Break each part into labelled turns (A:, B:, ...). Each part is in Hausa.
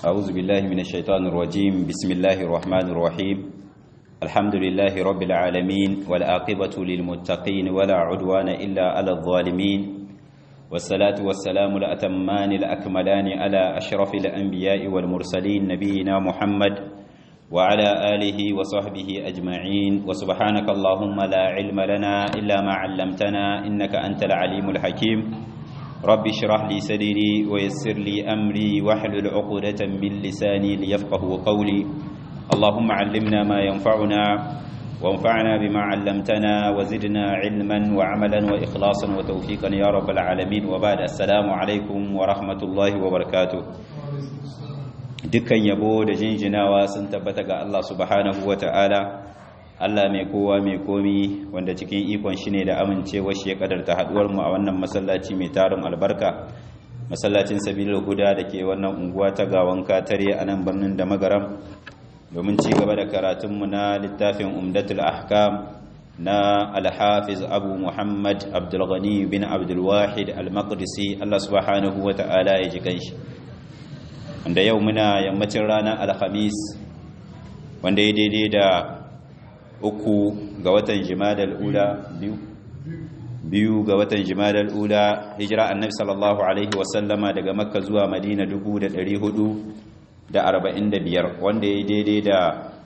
A: أعوذ بالله من الشيطان الرجيم بسم الله الرحمن الرحيم الحمد لله رب العالمين والآقبة للمتقين ولا عدوان إلا على الظالمين والصلاة والسلام الأتمان الأكملان على أشرف الأنبياء والمرسلين نبينا محمد وعلى آله وصحبه أجمعين وسبحانك اللهم لا علم لنا إلا ما علمتنا إنك أنت العليم الحكيم رب اشرح لي صدري ويسر لي أمري واحلل عقدة من لساني ليفقه قولي اللهم علمنا ما ينفعنا وانفعنا بما علمتنا وزدنا علما وعملا وإخلاصا وتوفيقا يا رب العالمين وبعد السلام عليكم ورحمة الله وبركاته dukkan yabo da jinjinawa sun tabbata ga Allah subhanahu wa ta'ala Allah mai kowa mai komi wanda cikin ikon shi ne da amincewa shi ya kadarta haduwar mu a wannan masallaci mai tarin albarka masallacin sabilul huda da ke wannan unguwa ta gawan katare a nan birnin da magaram domin ci gaba da karatunmu na littafin umdatul ahkam na alhafiz abu muhammad abdulghani bin abdulwahid al-maqdisi Allah subhanahu wa ta'ala ya ji kanshi wanda yau muna yammacin ranar alhamis wanda ya daidai da uku ga watan jimadar ula biyu biyu ga watan jimadar ula hijira annabi sallallahu alaihi wasallama daga makka zuwa madina dubu da dari hudu da arba'in da biyar wanda ya daidai da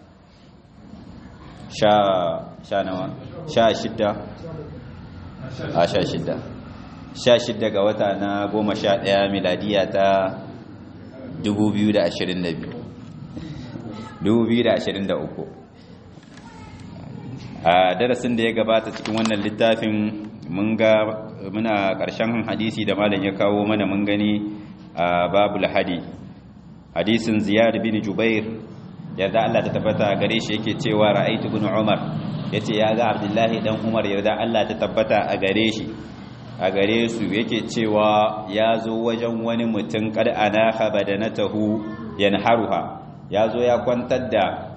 A: sha sha nawa sha shidda a sha shidda sha shidda ga wata na goma sha ɗaya miladiya ta 2023 a darasin da ya gabata cikin wannan littafin mun ga muna ƙarshen hadisi da malam ya kawo mana mun gani a babul hadi hadisin ziyad bin jubair yarda Allah ta tabbata gare shi yake cewa ra'aytu ibn umar yace ya ga abdullahi dan umar yarda Allah ta tabbata a gare shi a gare su yake cewa ya zo wajen wani mutum kad ana habadanatahu yanharuha ya zo ya kwantar da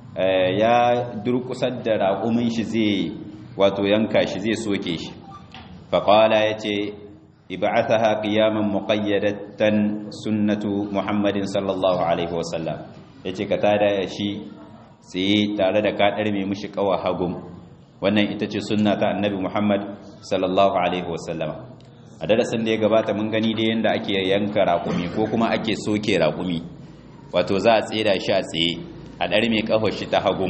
A: ya durkusar da raƙumin shi zai wato yanka shi zai soke shi faƙala ya ce iba'athaha qiyaman muqayyadatan sunnatu muhammadin sallallahu alaihi wasallam yace ka tada shi sai tare da kaɗar mai mushi kawa hagum wannan ita ce sunna ta annabi Muhammad sallallahu alaihi wasallama a darasin da ya gabata mun gani da yanda ake yanka raƙumi ko kuma ake soke raƙumi wato za a tsira shi a tsaye a ɗar mai ƙahon shi ta hagum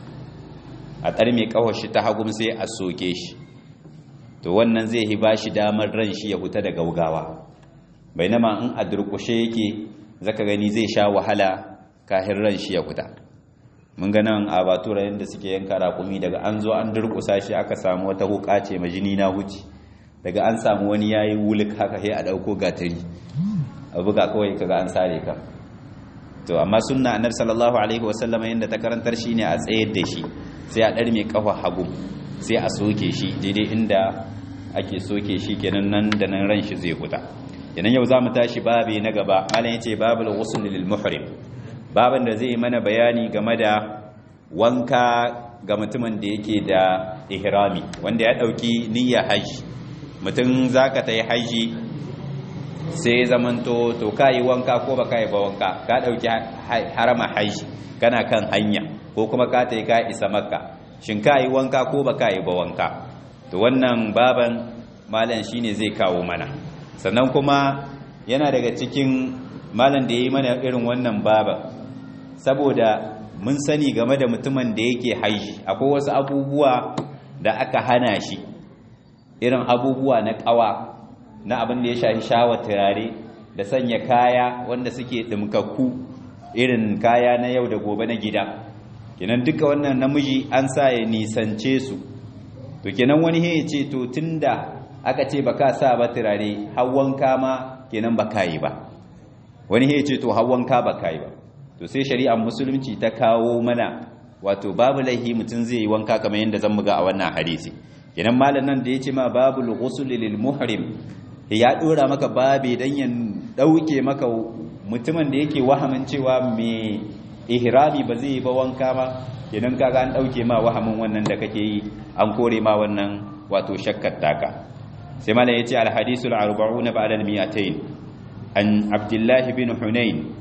A: a ɗar mai ƙahon shi ta hagum sai a soke shi to wannan zai hi ba shi damar ran shi ya huta da gaugawa bai nama in a durƙushe yake zaka gani zai sha wahala kahin ran shi ya huta mun ga nan a batura yadda suke yanka raƙumi daga an zo an durƙusa shi aka samu wata huka ce majini na huci daga an samu wani yayi wuluk haka sai a ɗauko gatari a buga kawai kaga an sare ka to amma sunna annabi sallallahu alaihi wasallam yanda ta karantar shine a tsayar da shi sai a ɗar mai kafa hagu sai a soke shi daidai inda ake soke shi kenan nan da nan ran shi zai huta kenan yau za mu tashi babi na gaba malam yace babul ghusl lil muhrim baban da zai mana bayani game da wanka ga mutumin da yake da ihrami wanda ya dauki niyyar haji mutum zaka tayi haji sai zamanto to kai wanka ko baka yi ba wanka ka dauki harama haji kana kan hanya ko kuma ka tayi ka isa makka shin kai wanka ko baka yi ba wanka to wannan baban malam shine zai kawo mana sannan kuma yana daga cikin malam da yayi mana irin wannan baban saboda mun sani game da mutumin da yake haiji akwai wasu abubuwa da aka hana shi irin abubuwa na kawa na abin da ya shafi shawa turare da sanya kaya wanda suke dimkakku irin kaya na yau da gobe na gida kenan duka wannan namiji an sa ya nisance su to kenan wani ya ce to tunda aka ce baka sa ba turare hawan kama kenan baka yi ba wani ya ce to hawan ka baka yi ba to sai shari'ar musulunci ta kawo mana wato babu laihi mutum zai yi wanka kamar yadda zan muga a wannan hadisi kenan malam nan da yace ma babul ghusl lil muhrim ya dora maka babe dan ya dauke maka mutumin da yake wahamin cewa me ihrami ba zai yi ba wanka ma kenan kaga an dauke ma wahamin wannan da kake yi an kore ma wannan wato shakkar taka sai malam yace al hadisul 40 ba'da al 200 an abdullahi bin hunain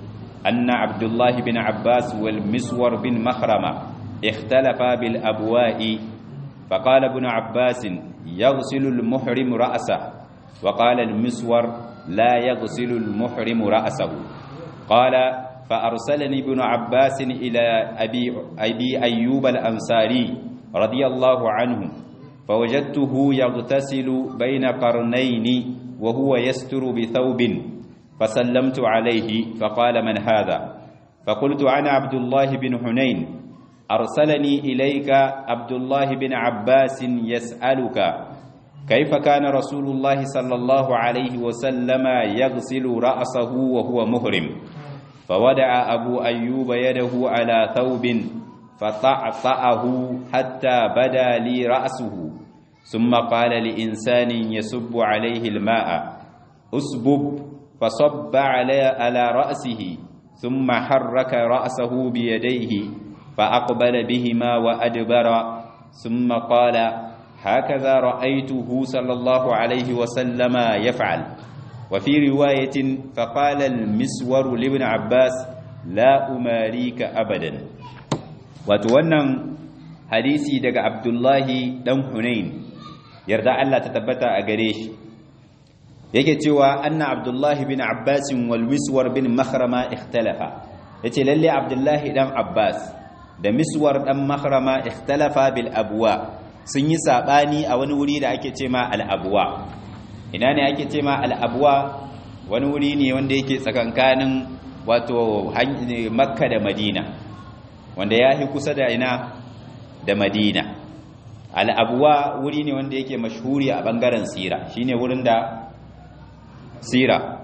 A: أن عبد الله بن عباس والمسور بن مخرمة اختلفا بالأبواء فقال ابن عباس يغسل المحرم رأسه وقال المسور لا يغسل المحرم رأسه قال فأرسلني ابن عباس إلى أبي, أبي أيوب الأنصاري رضي الله عنه فوجدته يغتسل بين قرنين وهو يستر بثوب فسلمت عليه فقال من هذا فقلت أنا عبد الله بن حنين أرسلني إليك عبد الله بن عباس يسألك كيف كان رسول الله صلى الله عليه وسلم يغسل رأسه وهو مهرم فودع أبو أيوب يده على ثوب فطعطعه حتى بدا لي رأسه ثم قال لإنسان يسب عليه الماء أسبب فصب على على رأسه ثم حرك رأسه بيديه فأقبل بهما وأدبر ثم قال هكذا رأيته صلى الله عليه وسلم يفعل وفي رواية فقال المسور لابن عباس لا أماريك أبدا وتونن حديثي دق عبد الله دم حنين يرضى الله تتبتع أقريش yake cewa anna abdullahi bin abbas wal miswar bin makhrama ikhtalafa yace lalle abdullahi dan abbas da miswar dan makhrama ikhtalafa bil abwa sun yi sabani a wani wuri da ake cema al abwa ina ne ake cema al abwa wani wuri ne wanda yake tsakankanin wato makka da madina wanda ya fi kusa da ina da madina al abwa wuri ne wanda yake mashhuri a bangaren sira shine wurin da sira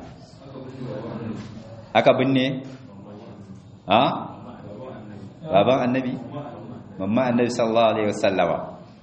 A: aka binne ha baban annabi mamma annabi sallallahu alaihi wasallama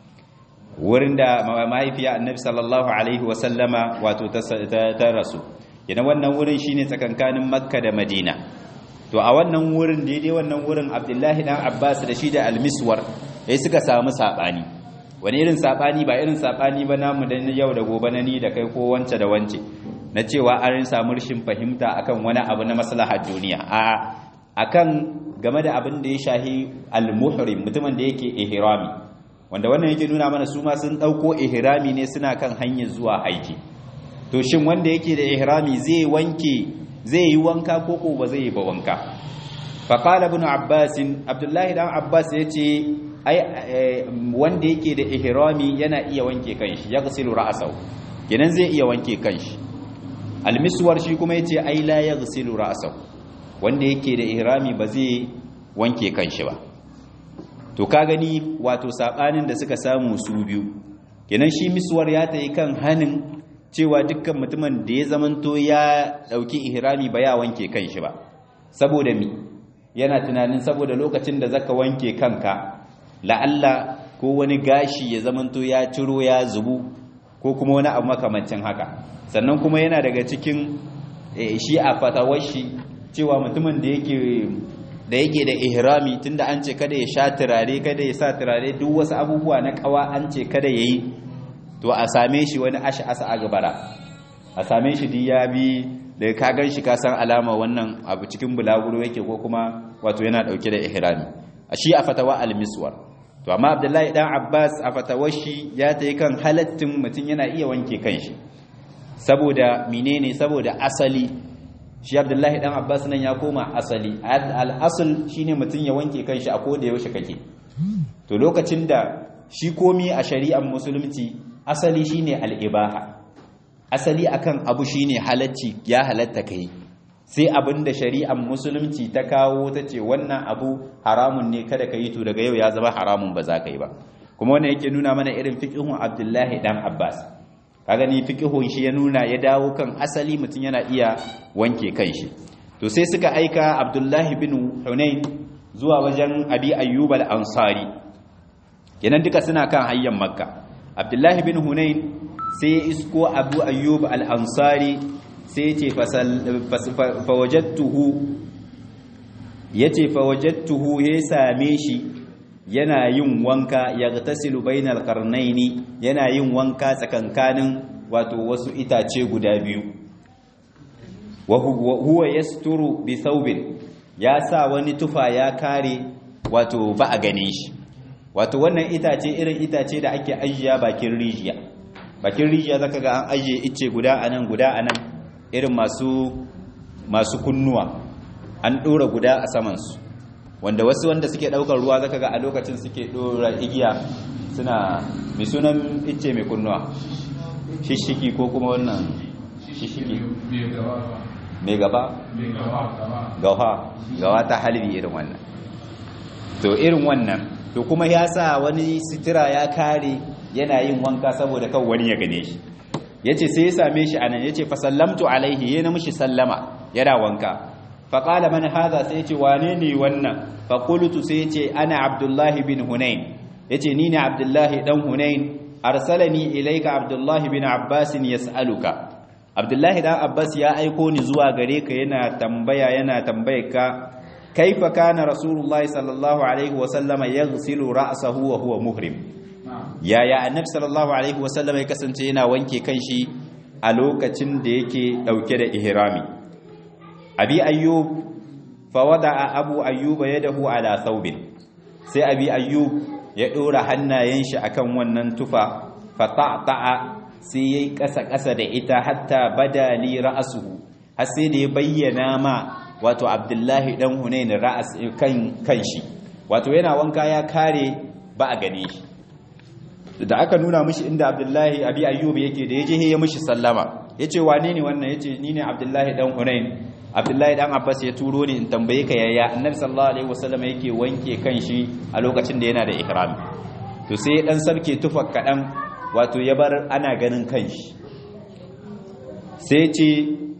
A: wurin da mahaifiya annabi sallallahu alaihi wasallama wato ta rasu yana wannan wurin shine tsakankanin makka da madina to a wannan wurin daidai wannan wurin abdullahi dan abbas da shi da almiswar sai suka samu sabani wani irin sabani ba irin sabani ba namu da yau da gobe na ni da kai ko wance da wance na cewa an samu rashin fahimta akan wani abu na maslahar duniya a akan game da abin da ya shahi al-muhrim mutumin da yake ihrami wanda wannan yake nuna mana su ma sun dauko ihrami ne suna kan hanyar zuwa haji to shin wanda yake da ihrami zai wanke zai yi wanka ko ko ba zai yi ba wanka fa qala ibn abbas abdullahi dan abbas yace ai wanda yake da ihrami yana iya wanke kanshi yaghsilu ra'sahu kenan zai iya wanke kanshi almiswar shi kuma yace ai la yaghsilu ra'sahu wanda yake da ihrami ba zai wanke kanshi ba to ka gani wato sabanin da suka samu su biyu kenan shi miswar ya tayi kan hanin cewa dukkan mutumin da ya zamanto ya dauki ihrami ba ya wanke kanshi ba saboda mi yana tunanin saboda lokacin da zaka wanke kanka la'alla ko wani gashi ya zamanto ya ciro ya zubu ko kuma wani abu makamancin haka sannan kuma yana daga cikin shi a fatawar shi cewa mutumin da yake da yake da ihrami tunda an ce kada ya sha turare kada ya sa turare duk wasu abubuwa na kawa an ce kada yayi to a same shi wani ashi asa a gabara a same shi duk ya bi da ka gan shi ka san alama wannan abu cikin bulaguro yake ko kuma wato yana dauke da ihrami a shi a fatawa al-miswar to amma abdullahi dan abbas a fatawar shi ya tayi kan halattin mutum yana iya wanke kanshi saboda menene saboda asali shi abdullahi dan abbas nan ya koma asali al-asl shine mutum ya wanke kanshi a koda yaushe kake to lokacin da shi komi a shari'ar musulunci asali shine al-ibaha asali akan abu shine halacci ya halatta kai sai abin da shari'ar musulunci ta kawo ta ce wannan abu haramun ne kada ka yi to daga yau ya zama haramun ba za ka yi ba kuma wannan yake nuna mana irin fiqhun abdullahi dan abbas ka gani fiqhun shi ya nuna ya dawo kan asali mutum yana iya wanke kanshi to sai suka aika abdullahi bin hunain zuwa wajen abi ayyub al-ansari kenan duka suna kan hayyan makka abdullahi bin hunain sai ya isko abu ayyub al-ansari sai ya ce fawajattuhu ya ce fawajattuhu ya same shi yana yin wanka ya tasilu bainal karnaini yana yin wanka tsakankanin wato wasu itace guda biyu wa huwa yasturu bi thawbin ya sa wani tufa ya kare wato ba a gane shi wato wannan itace irin itace da ake ajiya bakin rijiya bakin rijiya zaka ga an ajiye ice guda anan guda anan irin masu masu kunnuwa an dora guda a saman su wanda wasu wanda suke daukar ruwa zaka ga a lokacin suke dora igiya suna mai sunan ice mai kunnuwa shishiki ko kuma wannan shishiki mai gaba gawa gawa ta halbi irin wannan to irin wannan to kuma ya sa wani sitira ya kare yana yin wanka saboda kan wani ya gane shi yace sai ya same shi anan yace fa sallamtu alaihi ya na mishi sallama yana wanka fa qala man hadha sai yace wane ne wannan fa qultu sai yace ana abdullahi bin hunain yace ni ne abdullahi dan hunain arsalani ilayka abdullahi bin abbas yas'aluka abdullahi dan abbas ya aiko ni zuwa gare ka yana tambaya yana tambayar ka kaifa kana rasulullahi sallallahu alaihi wasallama yaghsilu ra'sahu wa huwa muhrim yaya annabi sallallahu alaihi wasallama ya kasance yana wanke kanshi a lokacin da yake dauke da ihrami abi ayyub fa wada'a abu ayyuba yadahu ala thawbin sai abi ayyub ya dora hannayen shi akan wannan tufa fa ta'ta'a sai yayi kasa kasa da ita hatta bada li ra'suhu har sai da ya bayyana ma wato abdullahi dan hunain ra'as kan kanshi wato yana wanka ya kare ba a gane shi da aka nuna mishi inda abdullahi abi ayyub yake da yaje ya mishi sallama yace wane ne wannan yace ni ne abdullahi dan hunain abdullahi dan abbas ya turo ni in tambaye ka yaya annabi sallallahu alaihi wasallam yake wanke kanshi a lokacin da yana da ihrami to sai ya dan sarke tufa kadan wato ya bar ana ganin kanshi sai ce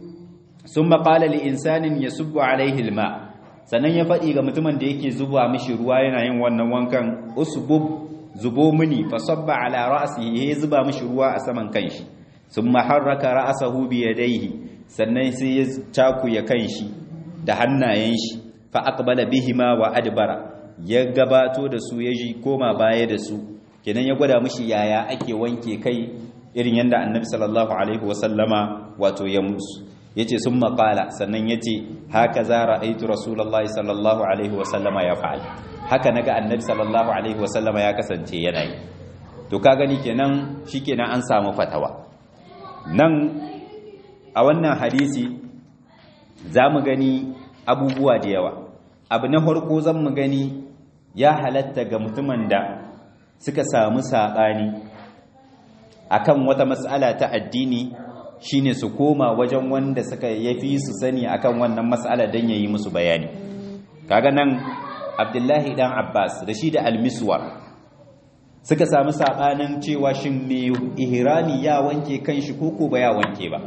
A: sun maƙala li'insanin ya subu alaihi ilma sannan ya faɗi ga mutumin da yake zuba mishi ruwa yana yin wannan wankan usbub zubo mini fa sabba ala ra'si ya zuba mishi ruwa a saman kanshi sun maharraka ra'sahu bi yadayhi sannan sai ya caku ya kanshi da hannayen shi fa aqbala bihima wa adbara ya gabato da su ya ji koma baya da su kenan ya gwada mishi yaya ake wanke kai irin yanda annabi sallallahu alaihi wasallama wato ya musu yace sun maƙala sannan yace haka za ra'aitu rasulullahi sallallahu alaihi wasallama ya fa'al haka naga annabi sallallahu alaihi wasallama ya kasance yana yi to ka gani kenan shikenan an samu fatawa nan a wannan hadisi za mu gani abubuwa da yawa abu na farko zan mu gani ya halatta ga mutumin da suka samu saɓani akan wata matsala ta addini shine su koma wajen wanda suka yafi su sani akan wannan matsala don yayi musu bayani kaga nan abdullahi dan abbas da shi da almiswar suka samu sabanin cewa shin me ihrami ya wanke kanshi koko ba ya wanke ba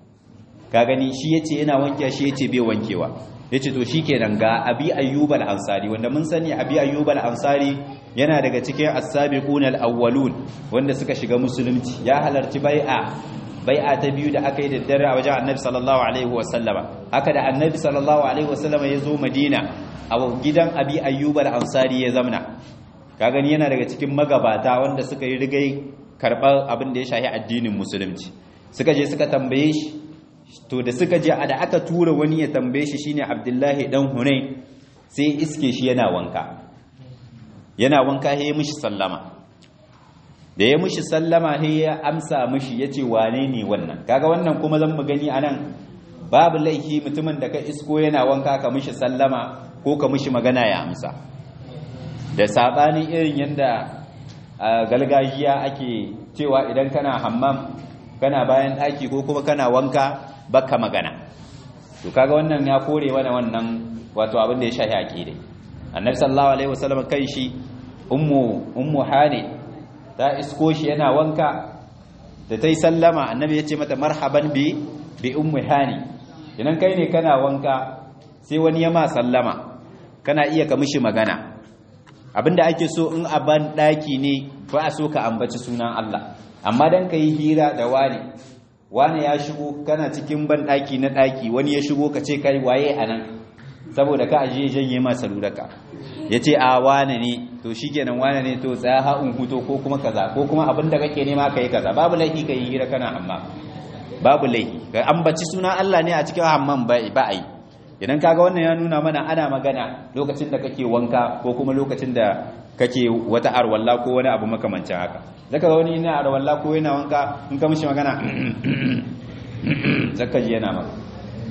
A: ka gani shi yace yana wanke shi yace bai wankewa yace to shikenan ga abi ayyub al-ansari wanda mun sani abi ayyub al-ansari yana daga cikin as-sabiqun al-awwalun wanda suka shiga musulunci ya halarci bai'a bai'a ta biyu da aka yi da dare a wajen annabi sallallahu alaihi wasallama haka da annabi sallallahu alaihi wasallama ya zo madina a gidan abi ayyub al-ansari ya zamna ka gani yana daga cikin magabata wanda suka yi rigai karɓar abin da ya shahi addinin musulunci suka je suka tambaye shi to da suka je da aka tura wani ya tambaye shi shine abdullahi dan hunain sai iske shi yana wanka yana wanka ya mishi sallama da ya mishi sallama sai ya amsa mishi yace wane ne wannan kaga wannan kuma zan mu gani anan babu laifi mutumin da ka isko yana wanka ka mishi sallama ko ka mishi magana ya amsa da sabanin irin yanda galgajiya ake cewa idan kana hammam kana bayan daki ko kuma kana wanka baka magana to kaga wannan ya kore mana wannan wato abin da ya shahi aqidai annabi sallallahu alaihi wasallam kai shi ummu ummu hani ta isko shi yana wanka da tai sallama annabi ya ce mata marhaban bi bi ummu hani idan kai ne kana wanka sai wani ya ma sallama kana iya ka mishi magana abinda ake so in a ban daki ne ba a so ka ambaci sunan Allah amma dan kai hira da wani wani ya shigo kana cikin ban daki na daki wani ya shigo ka ce kai waye anan saboda ka aje janye ma saluraka yace a wane ne to shikenan wane ne to tsaya ha in huto ko kuma kaza ko kuma abinda kake nema kai kaza babu laifi kai hira kana amma babu laifi ga ambaci suna Allah ne a cikin hammam ba a yi idan kaga wannan ya nuna mana ana magana lokacin da kake wanka ko kuma lokacin da kake wata arwalla ko wani abu makamancin haka zaka ga wani yana arwalla ko yana wanka in ka mishi magana zaka ji yana maka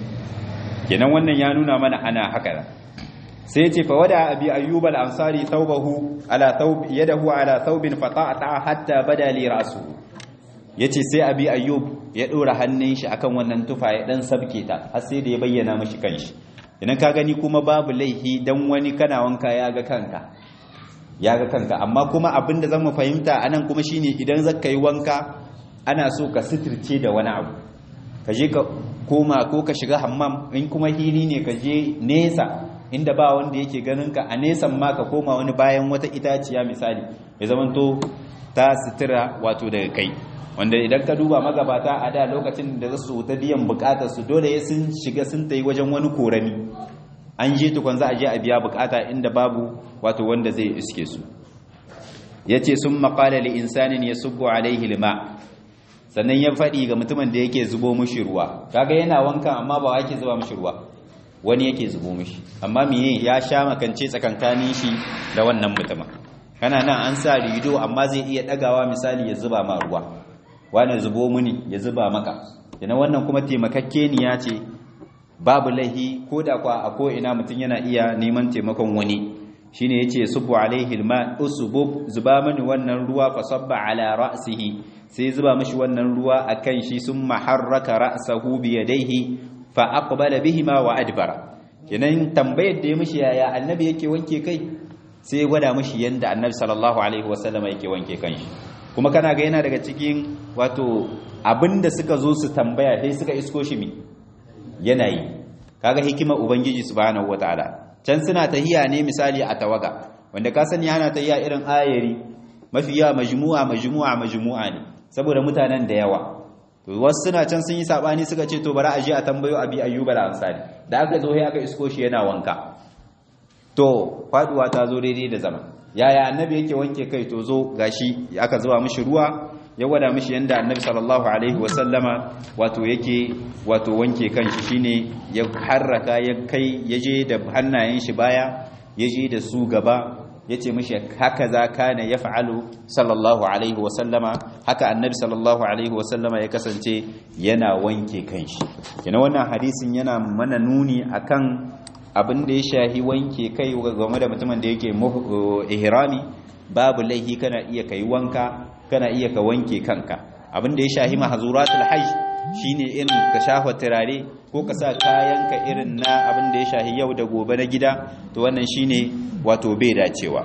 A: kenan wannan ya nuna mana ana haka sai ya ce fa wada abi ayyub al-ansari thawbahu ala thawb yadahu ala thawbin fata'ata hatta bada li ra'suhu yace sai abi ayyub ya dora hannun shi akan wannan tufa ya dan sabke ta har sai da ya bayyana mishi kanshi idan ka gani kuma babu laihi dan wani kana wanka ya ga kanka ya ga kanka amma kuma abinda zan mu fahimta anan kuma shine idan zaka yi wanka ana so ka sitirce da wani abu ka je ka koma ko ka shiga hammam in kuma hili ne ka je nesa inda ba wanda yake ganin ka a nesan ma ka koma wani bayan wata itaciya misali ya zamanto ta sitira wato daga kai wanda idan ka duba magabata a da lokacin da za su ta biyan bukatar su dole ya sun shiga sun tayi wajen wani korami an je tukun za a je a biya bukata inda babu wato wanda zai iske su yace sun maqala li insanin yasubbu alaihi lima sannan ya faɗi ga mutumin da yake zubo mushi ruwa kaga yana wanka amma ba yake zuba mushi ruwa wani yake zubo mushi amma miye ya sha makance tsakankanin shi da wannan mutumin kana nan an sa rido amma zai iya dagawa misali ya zuba ma ruwa wani zubo muni ya zuba maka yana wannan kuma taimakakeniya ce babu lahi ko da kwa a ko ina mutum yana iya neman taimakon wani shine yace subu alaihi alma usbub zuba mani wannan ruwa fa sabba ala ra'sihi sai zuba mishi wannan ruwa akan shi summa harraka ra'sahu bi yadayhi fa aqbala bihima wa adbara kenan tambayar da ya mishi yaya annabi yake wanke kai sai gwada mishi yanda annabi sallallahu alaihi wasallam yake wanke kanshi kuma kana ga yana daga cikin wato abinda suka zo su tambaya dai suka isko shi mi yanayi kaga hikimar ubangiji subhanahu wataala can suna tahiya ne misali a tawaga wanda ka sani ana tahiya irin ayari mafi yawa majmu'a majmu'a majmu'a ne saboda mutanen da yawa to wasu suna can sun yi sabani suka ce to bari a je a tambayo abi ayyuba al-ansari da aka zo sai aka isko shi yana wanka to faduwa ta zo daidai da zama yaya annabi yake wanke kai to zo gashi aka zuba mishi ruwa ya gwada mishi yanda annabi sallallahu alaihi wasallama wato yake wato wanke kanshi shine ya harraka ya kai yaje da hannayen shi baya yaje da su gaba yace mishi haka za kana yaf'alu sallallahu alaihi wasallama haka annabi sallallahu alaihi wasallama ya kasance yana wanke kanshi kina wannan hadisin yana mana nuni akan abin da ya shahi wanke kai game da mutumin da yake ihrami babu laihi kana iya kai wanka kana iya ka wanke kanka abin da ya shahi mahzuratul hajj shine irin ka shafa turare ko ka sa kayanka irin na abin da ya shahi yau da gobe na gida to wannan shine wato bai dacewa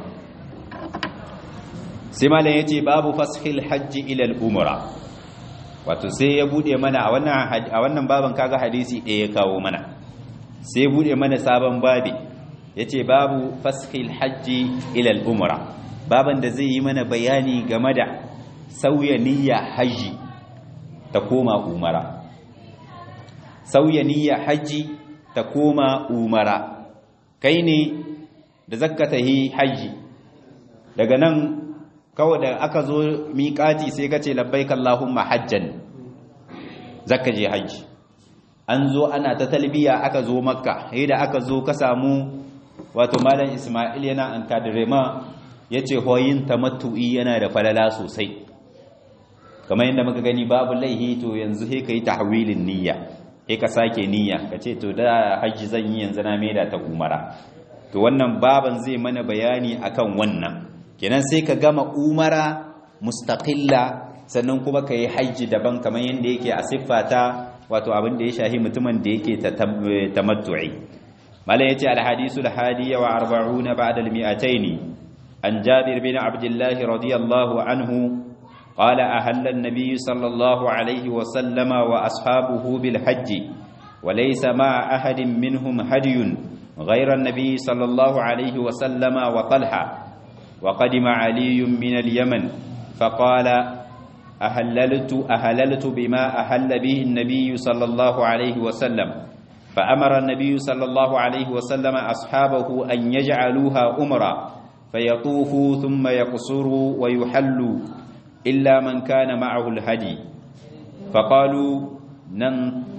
A: sai malam yace babu fashil hajji ila al-umra wato sai ya bude mana a wannan a wannan baban kaga hadisi ɗaya ya kawo mana sai bude mana sabon babi yace babu fashil hajji ila al-umra baban da zai yi mana bayani game da sauya niyya haji ta koma umara sauya niyya haji ta koma umara kai ne da zakka tahi haji daga nan kawai da aka zo miƙati sai ka ce labbaik Allahumma hajjan zakka je haji an zo ana ta talbiya aka zo makka sai da aka zo ka samu wato malam Ismail yana an kadirema yace hoyin tamattu'i yana da falala sosai kamar yadda muka gani babu laihi to yanzu sai kai tahwilin niyya sai ka sake niyya kace to da haji zan yi yanzu na maida ta umara to wannan baban zai mana bayani akan wannan kenan sai ka gama umara mustaqilla sannan kuma ka yi hajji daban kamar yadda yake a siffata wato abin da ya shahi mutumin da yake tamattu'i malai yace alhadisu alhadi wa arba'una ba'da almi'ataini an jabir bin abdullah radiyallahu anhu قال أهل النبي صلى الله عليه وسلم وأصحابه بالحج وليس مع أحد منهم هدي غير النبي صلى الله عليه وسلم وطلحة وقدم علي من اليمن فقال أهللت أهللت بما أهل به النبي صلى الله عليه وسلم فأمر النبي صلى الله عليه وسلم أصحابه أن يجعلوها أمرا فيطوفوا ثم يقصروا ويحلوا إلا من كان معه الهدي فقالوا نن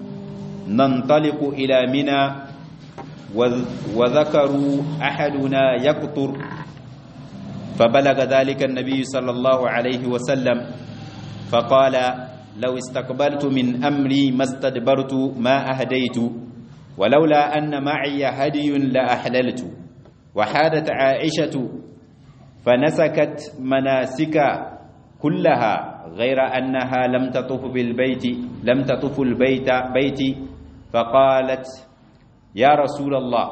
A: ننطلق إلى منى وذكروا أحدنا يقطر فبلغ ذلك النبي صلى الله عليه وسلم فقال لو استقبلت من أمري ما استدبرت ما أهديت ولولا أن معي هدي لأحللت وحادت عائشة فنسكت مناسك كلها غير أنها لم تطف بالبيت لم تطف البيت بيتي فقالت يا رسول الله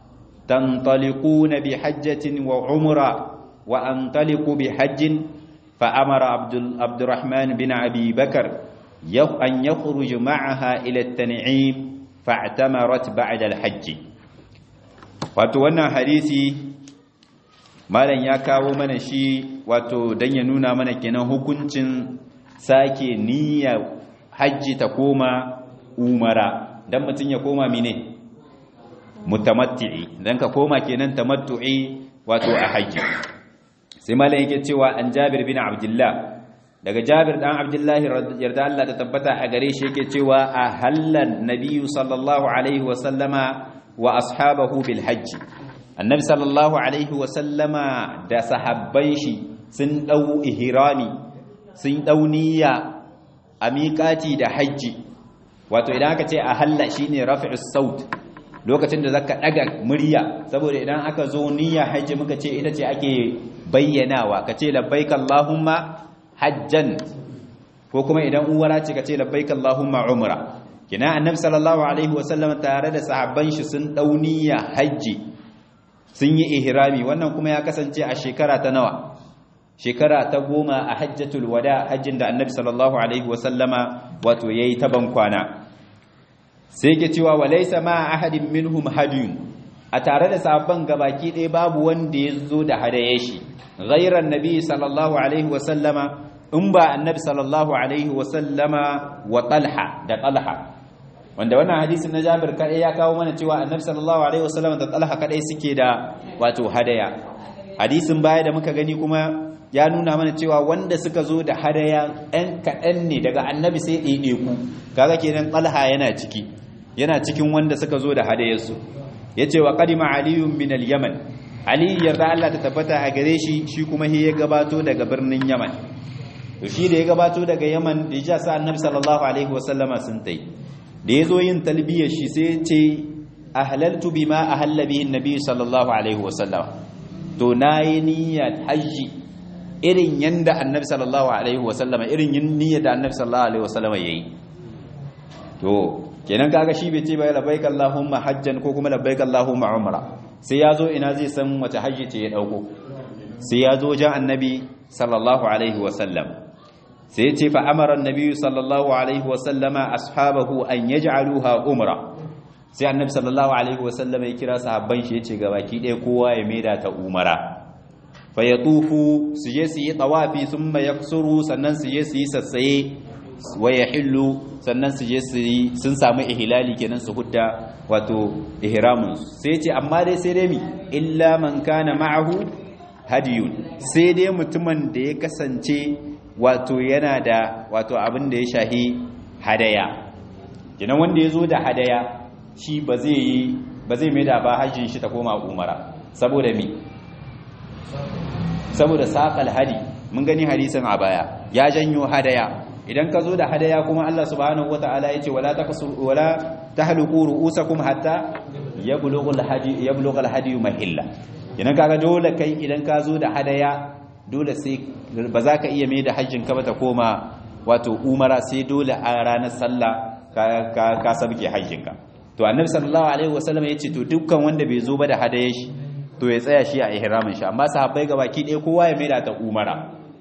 A: تنطلقون بحجة وعمرة وأنطلق بحج فأمر عبد عبد الرحمن بن أبي بكر أن يخرج معها إلى التنعيم فاعتمرت بعد الحج وتوانا حديثي malam ya kawo mana shi wato don ya nuna mana kenan hukuncin sake niyya hajji ta koma umara don mutum ya koma mine mutamatti'i don ka koma kenan tamattu'i wato a hajji sai malam yake cewa an jabir bin abdullah daga jabir dan abdullahi yarda Allah ta tabbata a gare shi yake cewa a hallan nabiyyu sallallahu alaihi wa sallama wa ashabahu bil hajji annabi sallallahu alaihi wasallama da sahabban shi sun dau ihrami sun dau niyya a miƙati da hajji wato idan aka ce a halla shine rafi'us saut lokacin da zaka daga murya saboda idan aka zo niyya hajji muka ce ita ce ake bayyanawa kace labbaik allahumma hajjan ko kuma idan uwara ce kace labbaik allahumma umra kina annabi sallallahu alaihi wasallama tare da sahabban shi sun dau niyya hajji sun yi ihrami wannan kuma ya kasance a shekara ta nawa shekara ta goma a hajjatul wada hajjin da annabi sallallahu alaihi wasallama wato yayi ta bankwana sai ke cewa walaysa ma ahadin minhum hadiyun a tare da sabban gabaki ɗaya babu wanda ya zo da hadaye shi ghairan nabi sallallahu alaihi wasallama in ba annabi sallallahu alaihi wasallama wa talha da talha wanda wannan hadisin na Jabir kadai ya kawo mana cewa Annabi sallallahu alaihi wasallam da Talha kadai suke da wato hadaya hadisin baya da muka gani kuma ya nuna mana cewa wanda suka zo da hadaya ɗan kaɗan ne daga Annabi sai ɗaiɗaiku kaga kenan Talha yana ciki yana cikin wanda suka zo da hadayarsu yace wa qadima aliyun min al-yaman ali yarda Allah ta tabbata a gare shi shi kuma ya gabato daga birnin yaman to shi da ya gabato daga yaman da ya sa Annabi sallallahu alaihi wasallama sun tai da ya zo yin talbiyar shi sai ce a halaltu bi ma a hallabihin nabi sallallahu alaihi wasallam to na yi niyyar hajji irin yadda annabi sallallahu alaihi wasallam irin yin niyyar da annabi sallallahu alaihi wasallam ya yi to kenan kaga shi bai ce bai labbaik allahumma hajjan ko kuma labbaik allahumma umra sai ya zo ina zai san wace hajji ce ya dauko sai ya zo jan annabi sallallahu alaihi wasallam sai ce fa amara annabi sallallahu alaihi wasallama ashabahu an yaj'aluha umra sai annabi sallallahu alaihi wasallama ya kira sahabban shi yace ga baki ɗaya kowa ya maida ta umara fa yatufu su je su yi tawafi thumma yaksuru sannan su je su yi sassaye wa yahillu sannan su je su yi sun samu ihlali kenan su hudda wato ihramun sai ce amma dai sai dai mi illa man kana ma'ahu hadiyun sai dai mutumin da ya kasance wato yana da wato abin da ya shahi hadaya kenan wanda ya zo da hadaya shi ba zai yi ba zai mai da ba hajjin shi ta koma umara saboda mi saboda saƙal hadi mun gani hadisin a baya ya janyo hadaya idan ka zo da hadaya kuma Allah subhanahu wata'ala ya ce wala taqsur wala tahluqu ru'usakum hatta yablugha al-hadi yablugha al-hadi mahilla idan kaga dole kai idan ka zo da hadaya dole sai ba za ka iya mai da hajjin ka ba ta koma wato umara sai dole a ranar sallah ka ka sabke hajjin ka to annabi sallallahu alaihi wasallam ya ce to dukkan wanda bai zo ba da hadaya shi to ya tsaya shi a ihramin shi amma sahabbai gabaki ɗaya kowa ya mai da ta umara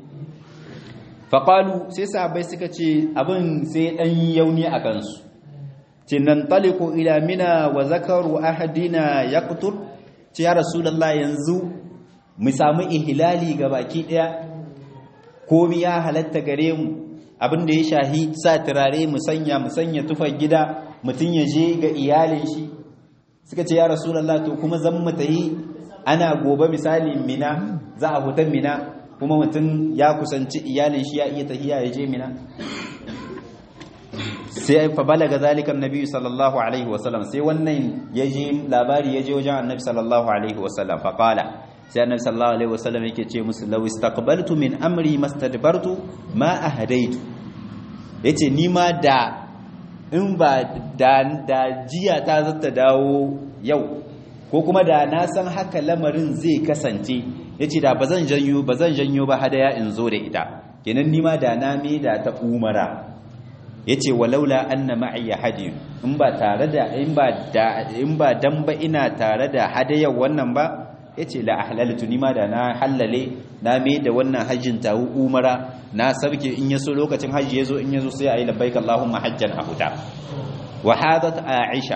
A: faƙalu sai sahabbai suka ce abin sai ɗan yauni a kansu ce nan taliko ila mina wa zakaru ahadina ya kutur ce ya rasulallah yanzu mu samu ihilali ga baki ɗaya komi ya halatta gare mu abin da ya shahi sa turare mu sanya mu sanya tufar gida mutum ya je ga iyalin shi suka ce ya rasulallah to kuma zan mu tayi ana gobe misali mina za a hutan mina kuma mutum ya kusanci iyalin shi ya iya tahiya ya je mina sai fa balaga zalika annabi sallallahu alaihi wasallam sai wannan yaji labari yaje wajen annabi sallallahu alaihi wasallam fa qala sai annabi sallallahu alaihi wasallam yake ce musu law istaqbaltu min amri mastadbartu ma ahdaitu yace ni ma da in ba da, da jiya ta zata dawo yau ko kuma da na san haka lamarin zai kasance yace da bazan janyo bazan janyo ba hadaya in zo da ita kenan ni ma da na me da ta umara yace walaula anna ma'iya hadi in ba tare da in ba da in ba dan ba ina tare da hadayar wannan ba yace la ahlaltu ni ma da na hallale na me da wannan hajjin tawu umara na sabke in yaso lokacin haji yazo in yazo sai ayi labbaik allahumma hajjan ahuta wa hadat aisha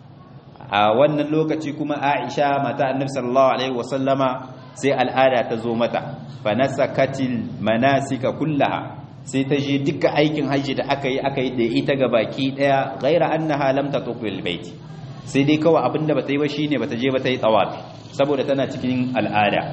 A: a wannan lokaci kuma aisha mata annabi sallallahu alaihi wasallama sai al'ada ta zo mata fa nasakatil manasika kullaha sai ta je duka aikin hajji da aka yi aka yi da ita ga baki daya ghaira annaha lam tatuqil bait sai dai kawai abinda bata yi ba shine bata je bata yi tawafi saboda tana cikin al'ada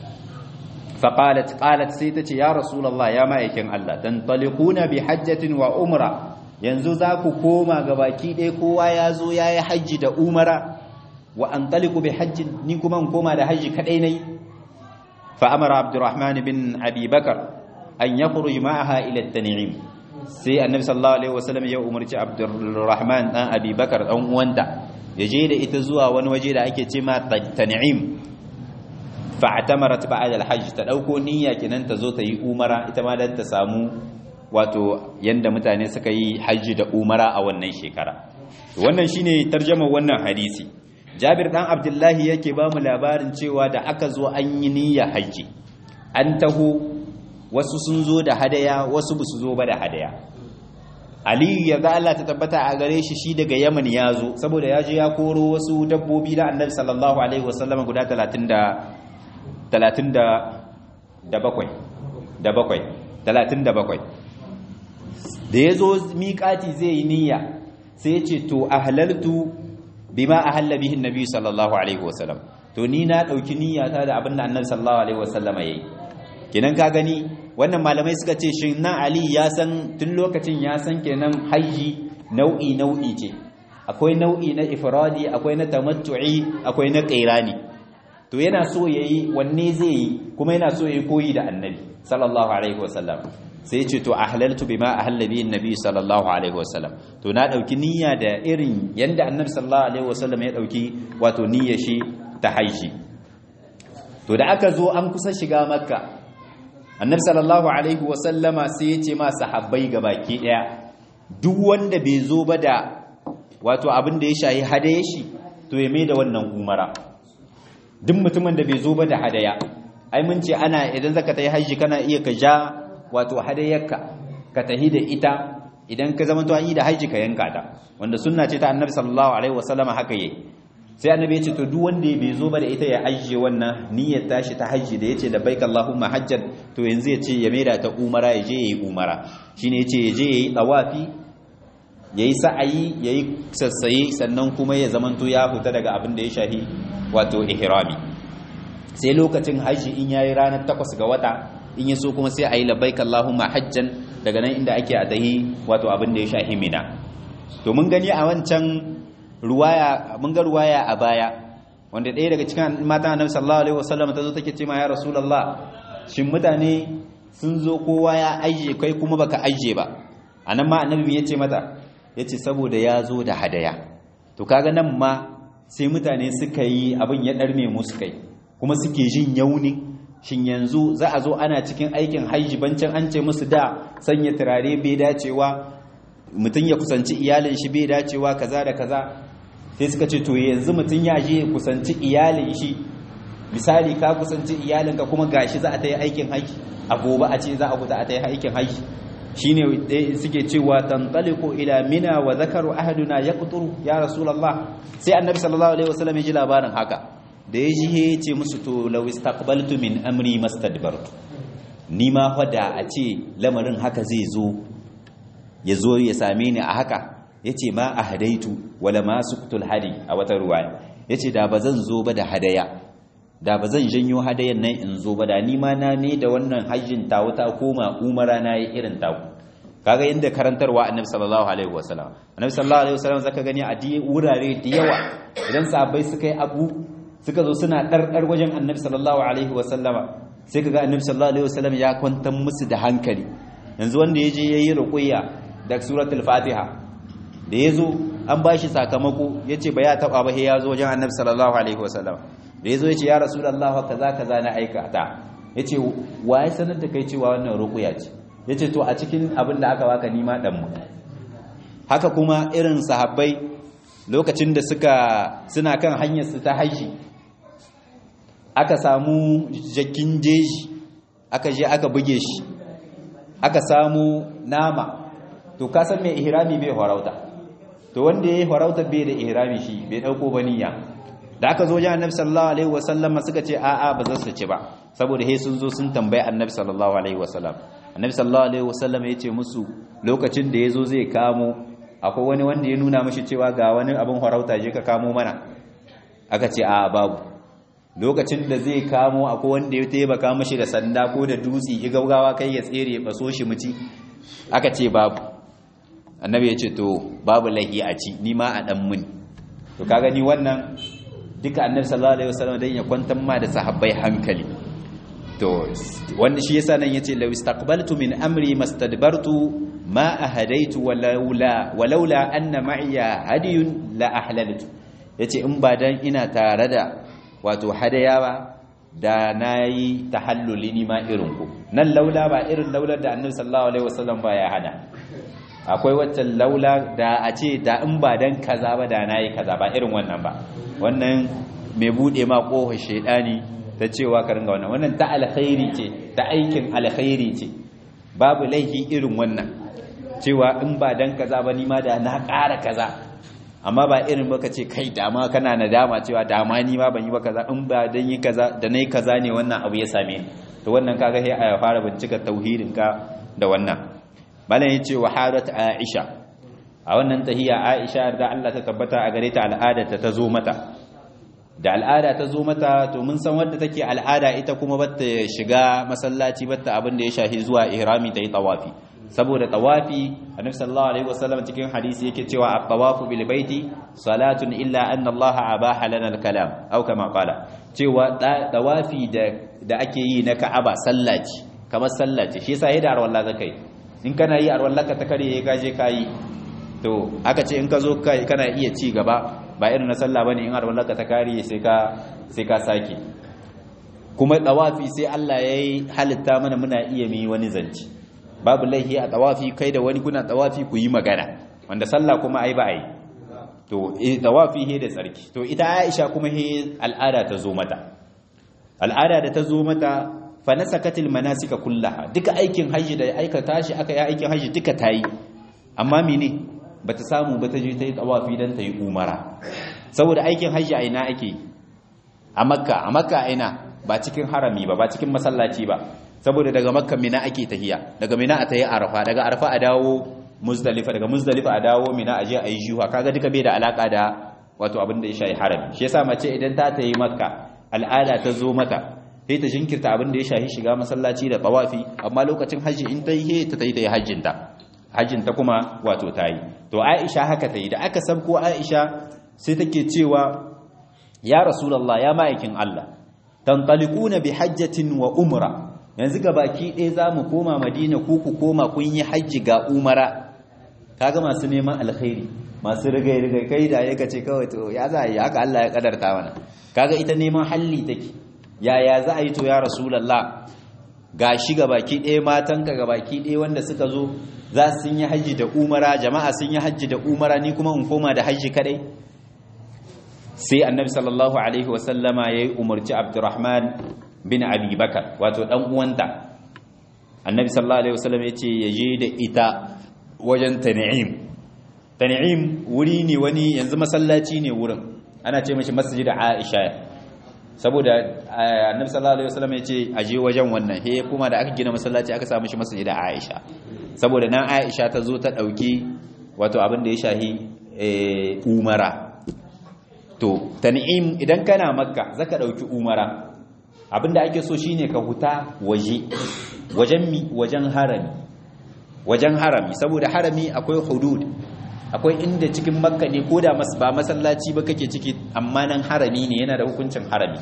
A: fa qalat qalat sai ta ce ya rasulullah ya ma'aikin Allah dan taliquna bi hajjatin wa umra yanzu za ku koma ga baki daya kowa ya zo yayi hajji da umara wa an taliqu bi hajjin ni kuma in koma da hajji kadai nayi fa amara abdurrahman bin abi bakar an ya kuruji ma'aha ila tan'im sai annabi sallallahu alaihi wasallam ya umarci abdurrahman dan abubakar dan uwanta ya je da ita zuwa wani waje da ake ce ma tan'im fa atamarat ba'da alhajj ta dauko niyya kenan ta zo ta yi umara ita ma dan ta samu wato yanda mutane suka yi hajji da umara a wannan shekara wannan shine tarjuma wannan hadisi Jabir dan Abdullahi yake ba mu labarin cewa da aka zo an yi niyya hajji an taho wasu sun zo da hadaya wasu ba su zo ba da hadaya aliyu ya ga Allah ta tabbata a gare shi shi daga yaman ya zo saboda ya je ya koro wasu dabbobi da annabi sallallahu alaihi wasallam guda 30 da 30 da bakwai da bakwai 37 da ya zo miƙati zai yi niyya sai ya ce to ahlaltu bima ahalla bihi annabi sallallahu alaihi wasallam to ni na dauki niyyata da abin da annabi sallallahu alaihi wasallam yayi kenan ka gani wannan malamai suka ce shi nan ali ya san tun lokacin ya san kenan haji nau'i nau'i ce akwai nau'i na ifradi akwai na tamattu'i akwai na qairani to yana so yayi wanne zai yi kuma yana so yayi koyi da annabi sallallahu alaihi wasallam sai ya ce to ahlaltu bima ahalla bi annabi sallallahu alaihi wasallam to na dauki niyya da irin yanda annabi sallallahu alaihi wasallam ya dauki wato niyyar shi ta haji to da aka zo an kusa shiga makka annabi sallallahu alaihi wasallama sai ya ce ma sahabbai baki daya duk wanda bai zo ba da wato abin da ya shahi hadaya shi to ya mai da wannan umara duk mutumin da bai zo ba da hadaya ai mun ce ana idan zaka tayi haji kana iya ka ja wato hadayarka ka tahi da ita idan ka zama to an yi da haji ka yanka ta wanda sunna ce ta annabi sallallahu alaihi wasallama haka yayi sai annabi ya ce to duk wanda bai zo ba da ita ya ajiye wannan niyyar tashi ta hajji da yace labbaik allahumma hajjan to yanzu ya ce ya maida ta umara ya je yayi umara shine yace ya je yayi tawafi yayi sa'ayi yayi sassaye sannan kuma ya zamanto ya fita daga abin da ya shahi wato ihrami sai lokacin hajji in yayi ranar takwas ga wata in yaso kuma sai ayi labbaik allahumma hajjan daga nan inda ake adahi wato abin da ya shahi mina to mun gani a wancan ruwaya mun ga ruwaya a baya wanda ɗaya daga cikin matan annabi sallallahu alaihi wasallam ta zo take ce ma ya rasulullah shin mutane sun zo kowa ya aije kai kuma baka aije ba anan ma annabi ya ce mata yace saboda ya zo da hadaya to kaga nan ma sai mutane suka yi abin ya darme musu kai kuma suke jin yauni shin yanzu za a zo ana cikin aikin hajji bancin an ce musu da sanya turare bai dacewa mutum ya kusanci iyalin shi bai dacewa kaza da kaza sai suka ce to yanzu mutum ya je ya kusanci iyalin shi misali ka kusanci iyalinka kuma gashi za a ta yi aikin haji a gobe a ce za a kuta a ta yi aikin haji shine suke cewa tantaliqu ila mina wa zakaru ahaduna yaqturu ya rasulullah sai annabi sallallahu alaihi wasallam ya ji labarin haka da ya ji ya ce musu to law istaqbaltu min amri mastadbartu ni ma fa da a ce lamarin haka zai zo ya zo ya same ni a haka ya ce ma a hadaitu wala ma suktul hadi a wata ruwaya ya ce da ba zan zo ba da hadaya da ba zan janyo hadayan nan in zo ba da ni ma na ne da wannan hajjin tawo ta koma umara na yi irin taku kaga inda karantarwa annabi sallallahu alaihi wasallam annabi sallallahu alaihi wasallam zaka gani a di wurare da yawa idan sahabbai suka yi abu suka zo suna ɗarɗar wajen annabi sallallahu alaihi wasallama sai kaga annabi sallallahu alaihi wasallam ya kwantar musu da hankali yanzu wanda ya je ya yi ruqiyya da suratul fatiha da ya zo an ba shi sakamako ya ce ba ya taɓa ba ya zo wajen annabi sallallahu alaihi wasallam da ya zo ya ce ya rasulallah kaza kaza na aikata ya ce wa ya sanar da kai cewa wannan ruqiyya ce ya ce to a cikin abin da aka baka nima ɗanmu haka kuma irin sahabbai lokacin da suka suna kan hanyar su ta haishi aka samu jakin jeji aka je aka buge shi aka samu nama to ka san mai ihrami bai farauta to wanda yayi farauta bai da ihrami shi bai dauko baniya da aka zo jan annabi sallallahu alaihi wasallam suka ce a'a ba za su ci ba saboda he sun zo sun tambayi annabi sallallahu alaihi wasallam annabi sallallahu alaihi wasallam ya ce musu lokacin da yazo zai kamo akwai wani wanda ya nuna mashi cewa ga wani abin farauta je ka kamo mana aka ce a babu lokacin da zai kamo akwai wanda ya taimaka mashi da sanda ko da dutse ya gaugawa kai ya tsere ya baso shi muci aka ce babu annabi ya ce to babu lahi a ci ni ma a dan mun to kaga ni wannan duka annabi sallallahu alaihi wasallam dan ya kwantar ma da sahabbai hankali to wanda shi yasa nan yace law istaqbaltu min amri mastadbartu ma ahadaitu walaula walaula anna ma'iya hadiyun la ahlaltu yace in ba dan ina tare da wato hadaya ba da nayi tahalluli ni ma irin ku nan laula ba irin laular da annabi sallallahu alaihi wasallam ba ya hada akwai wacce laula da a ce da in ba dan kaza ba da nayi kaza ba irin wannan ba wannan mai bude ma kohon shedani ta cewa ka ringa wannan wannan ta alkhairi ce ta aikin alkhairi ce babu laifi irin wannan cewa in ba dan kaza ba ni ma da na ƙara kaza amma ba irin baka ce kai dama kana nadama cewa dama ni ma ban yi ba kaza in ba dan yi kaza da nayi kaza ne wannan abu ya same ni to wannan kaga sai a fara bincika tauhidin ka da wannan malam yace wa hadat aisha a wannan tahiya aisha da Allah ta tabbata a gare ta al'ada ta zo mata da al'ada ta zo mata to mun san wadda take al'ada ita kuma batta shiga masallaci batta abin da ya shahi zuwa ihrami ta yi tawafi saboda tawafi annabi sallallahu alaihi wasallam cikin hadisi yake cewa at-tawafu bil baiti salatun illa anna Allah abaha lana al-kalam aw kama qala cewa tawafi da da ake yi na Ka'aba sallaci kamar sallaci shi yasa yadda arwalla zakai in kana yi arwallaka ta kare ka je kai to aka ce in ka zo kana iya ci gaba ba irin na sallah bane in arwallaka ta kare sai ka sai ka sake kuma tawafi sai Allah yayi halitta mana muna iya mi wani zanci babu laihi a tawafi kai da wani kuna tawafi ku yi magana wanda sallah kuma ai ba ai to tawafi he da tsarki to ita Aisha kuma he al'ada ta zo mata al'ada da ta zo mata fa nasakatil manasika kullaha duka aikin haji da aikata shi aka yi aikin haji duka tayi amma mene bata samu ba ta je ta yi tawafi dan ta yi umara saboda aikin haji a ina ake a makka a makka a ina ba cikin harami ba ba cikin masallaci ba saboda daga makka mina ake tahiya daga mina a tayi arafa daga arafa a dawo muzdalifa daga muzdalifa a dawo mina a je a yi juha kaga duka bai da alaka da wato abin da ya shayi harami shi yasa mace idan ta tayi makka al'ada ta zo mata sai ta jinkirta abin da ya shahi shiga masallaci da tawafi amma lokacin haji in ta yi ta tayi ta yi hajjin ta hajjin ta kuma wato ta yi to Aisha haka ta yi da aka sabko Aisha sai take cewa ya rasulullah ya ma'aikin Allah tantalikuna bi hajjatin wa umra yanzu ga baki ɗaya za mu koma madina ko ku koma kun yi hajji ga umara kaga masu neman alkhairi masu rigai-rigai kai da ya ce kawai to ya za a yi haka Allah ya kadarta mana kaga ita neman halli take yaya za a yi to ya rasulallah ga shi ga baki ɗaya matanka ga baki ɗaya wanda suka zo za su yi hajji da umara jama'a sun yi hajji da umara ni kuma in koma da hajji kadai sai annabi sallallahu alaihi wasallama ya yi umarci abdurrahman bin abi bakar wato dan uwanta annabi sallallahu alaihi wasallam yace yaje da ita wajen tan'im tan'im wuri ne wani yanzu masallaci ne wurin ana ce mashi masjid aisha saboda annabi sallallahu alaihi wasallam yace aje wajen wannan he kuma da aka gina masallaci aka samu shi masjid aisha saboda nan aisha ta zo ta dauki wato abin da ya shahi umara to tan'im idan kana makka zaka dauki umara abinda ake so shine ka huta waje wajen mi wajen harami wajen harami saboda harami akwai hudud akwai inda cikin makka ne ko da ba masallaci ba kake ciki amma nan harami ne yana da hukuncin harami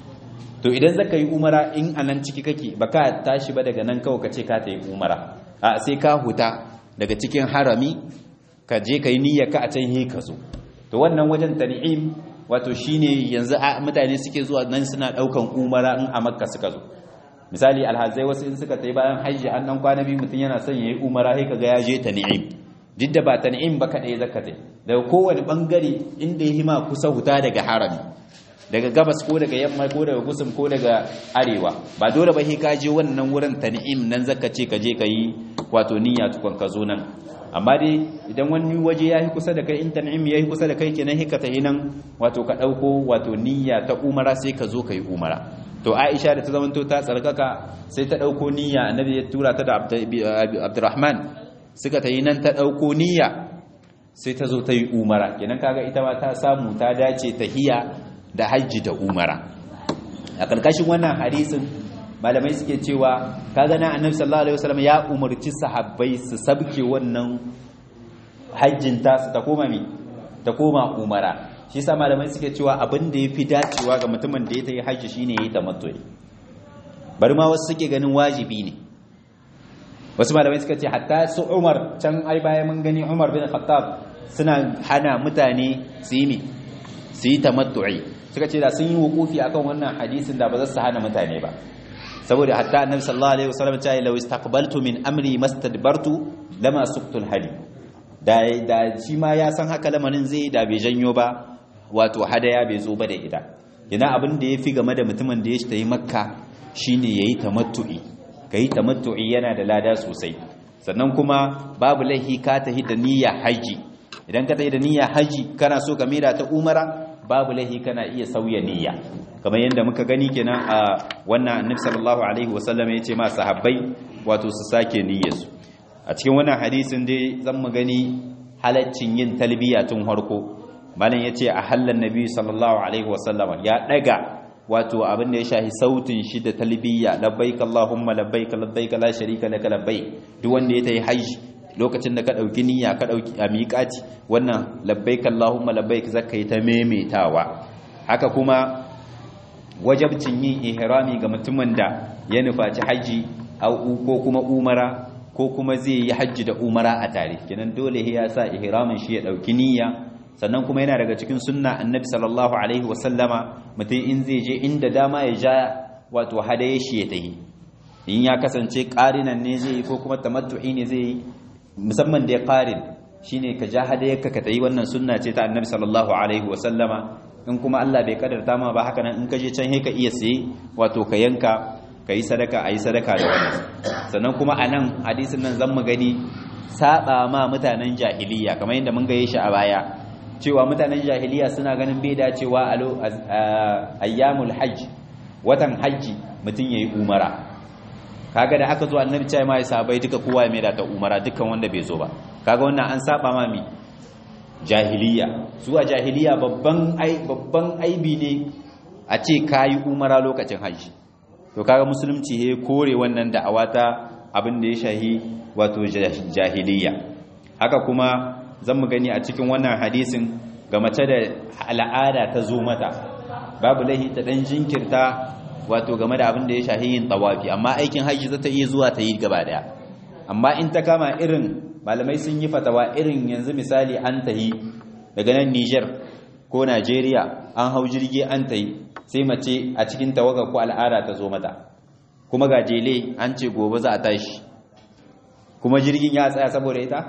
A: to idan zaka yi umara in anan ciki kake baka tashi ba daga nan kawai kace ka ta yi umara a sai ka huta daga cikin harami ka je ka yi niyyar ka a can he ka zo to wannan wajen tan'im wato shine yanzu mutane suke zuwa nan suna daukan umara in a makka suka zo misali alhazai wasu in suka tayi bayan hajji an dan kwana biyu mutun yana son yayi umara sai kaga ya je tan'im duk da ba tan'im ba kadai zaka tai daga kowane bangare inda ya hima kusa huta daga harami daga gabas ko daga yamma ko daga gusum ko daga arewa ba dole ba sai ka je wannan wurin tan'im nan zaka ce ka je ka yi wato niyya tukun ka zo nan amma dai idan wani waje ya yi kusa da kai in tan'im ya yi kusa da kai kenan hika ta nan wato ka ɗauko wato niyya ta umara sai ka zo ka yi umara to aisha da ta zamanto ta tsarkaka sai ta ɗauko niyya annabi ya tura ta da abdurrahman suka ta yi nan ta ɗauko niyya sai ta zo ta yi umara kenan kaga ita ma ta samu ta dace tahiya da hajji da umara a ƙarƙashin wannan hadisin malamai suke cewa kaga na annabi sallallahu alaihi wasallam ya umarci sahabbai su sabke wannan hajjin ta su ta koma mi ta koma umara shi yasa malamai suke cewa abin da yafi dacewa ga mutumin da ya tayi hajji shine yayi tamattu'i bari ma wasu suke ganin wajibi ne wasu malamai suka ce hatta su Umar can ai baya mun gani Umar bin Khattab suna hana mutane su yi su yi tamattu'i suka ce da sun yi wukufi akan wannan hadisin da ba za su hana mutane ba saboda hatta annabi sallallahu alaihi wasallam ta yi law istaqbaltu min amri mastadbartu lama suqtul hadi da da shi ma ya san haka lamarin zai da bai janyo ba wato hadaya bai zo ba da ita ina abin da yafi game da mutumin da ya tayi makka shine yayi tamattu'i kai tamattu'i yana da lada sosai sannan kuma babu laihi ka tahi da niyya haji idan ka tahi da niyya haji kana so ka mira ta umara babu laihi kana iya sauya niyya kamar yadda muka gani kenan a wannan annabi sallallahu alaihi wasallam ya ce ma sahabbai wato su sake niyyarsu a cikin wannan hadisin dai zan mu gani halaccin yin talbiya tun harko malam yace a hallan nabi sallallahu alaihi wasallam ya daga wato abin da ya shahi sautin shi da talbiya labbaik allahumma labbaik labbaik la sharika laka labbaik duk wanda ya tayi hajji lokacin da ka dauki niyya ka dauki a miƙati wannan labbaik allahumma labbaik zaka yi ta memetawa haka kuma wajabcin yin ihrami ga mutumin da ya nufaci haji ko kuma umara ko kuma zai yi haji da umara a tare kenan dole ya sa ihramin shi ya dauki niyya sannan kuma yana daga cikin sunna annabi sallallahu alaihi wasallama mutum in zai je inda dama ya ja wato hadaye shi ya tahi in ya kasance qarinan ne zai yi ko kuma tamattu'i ne zai yi musamman da ya qarin shine ka ja hadayarka ka tayi wannan sunna ce ta annabi sallallahu alaihi wasallama in kuma Allah bai kadarta ma ba haka nan in ka je can he ka iya saye wato ka yanka ka yi sadaka a yi sadaka da wannan sannan kuma a nan hadisin nan zan mu gani saba ma mutanen jahiliya kamar yadda mun gaye shi a baya cewa mutanen jahiliya suna ganin bai dacewa a ayyamul hajj watan hajji mutum yayi umara kaga da aka zo annabi cewa mai sahabbai duka kowa ya maida ta umara dukkan wanda bai zo ba kaga wannan an saba ma mi jahiliya su a jahiliya babban ai babban aibi ne a ce kayi umara lokacin hajji to kaga musulunci he kore wannan da'awa ta abin da ya shahi wato jahiliya haka kuma zan mu gani a cikin wannan hadisin ga mace da al'ada ta zo mata babu lahi ta dan jinkirta wato game da abin da ya shahi yin tawafi amma aikin hajji za ta iya zuwa ta yi gaba daya amma in ta kama irin malamai sun yi fatawa irin yanzu misali an tahi daga nan Niger ko Najeriya an hau jirgi an tahi sai mace a cikin tawaga ko al'ada ta zo mata kuma ga jele an ce gobe za a tashi kuma jirgin ya tsaya saboda ita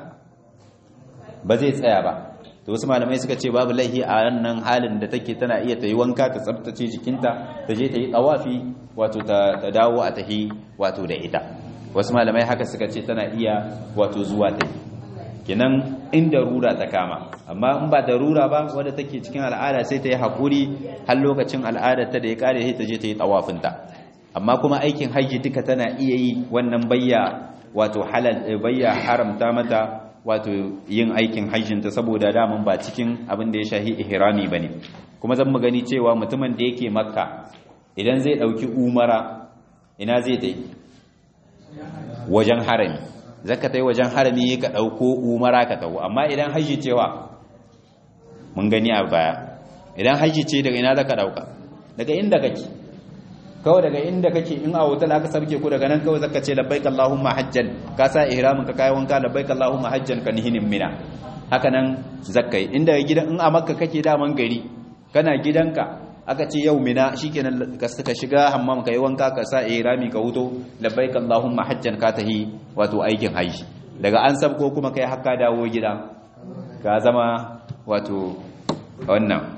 A: ba zai tsaya ba to wasu malamai suka ce babu laihi a wannan halin da take tana iya ta yi wanka ta tsabtace jikinta ta je ta yi tsawafi wato ta dawo a tahi wato da ita wasu malamai haka suka ce tana iya wato zuwa ta yi kenan inda rura ta kama amma in ba da rura ba wadda take cikin al'ada sai ta yi haƙuri har lokacin al'adar ta da ya kare sai ta je ta yi tsawafinta amma kuma aikin hajji duka tana iya yi wannan bayya wato halal bayya haramta mata wato yin aikin hajjinta saboda daman ba cikin abin da ya shahi ihrami bane kuma zan mu gani cewa mutumin da yake makka idan zai dauki umara ina zai dai wajen harami zaka tai wajen harami ka dauko umara ka tawo amma idan haji cewa mun gani a baya idan haji ce daga ina zaka dauka daga inda kake kawai daga inda kake in a hotel aka sabke ku daga nan kawai zaka ce labbaik allahumma hajjan ka sa ihramin ka kai wanka labbaik allahumma hajjan ka nihinin mina haka nan zakkai inda gidan in a makka kake daman gari kana gidanka aka ce yau mina shikenan ka suka shiga hammam kai wanka ka sa ihrami ka huto labbaik allahumma hajjan ka tahi wato aikin haji daga an sabko kuma kai hakka dawo gida ka zama wato wannan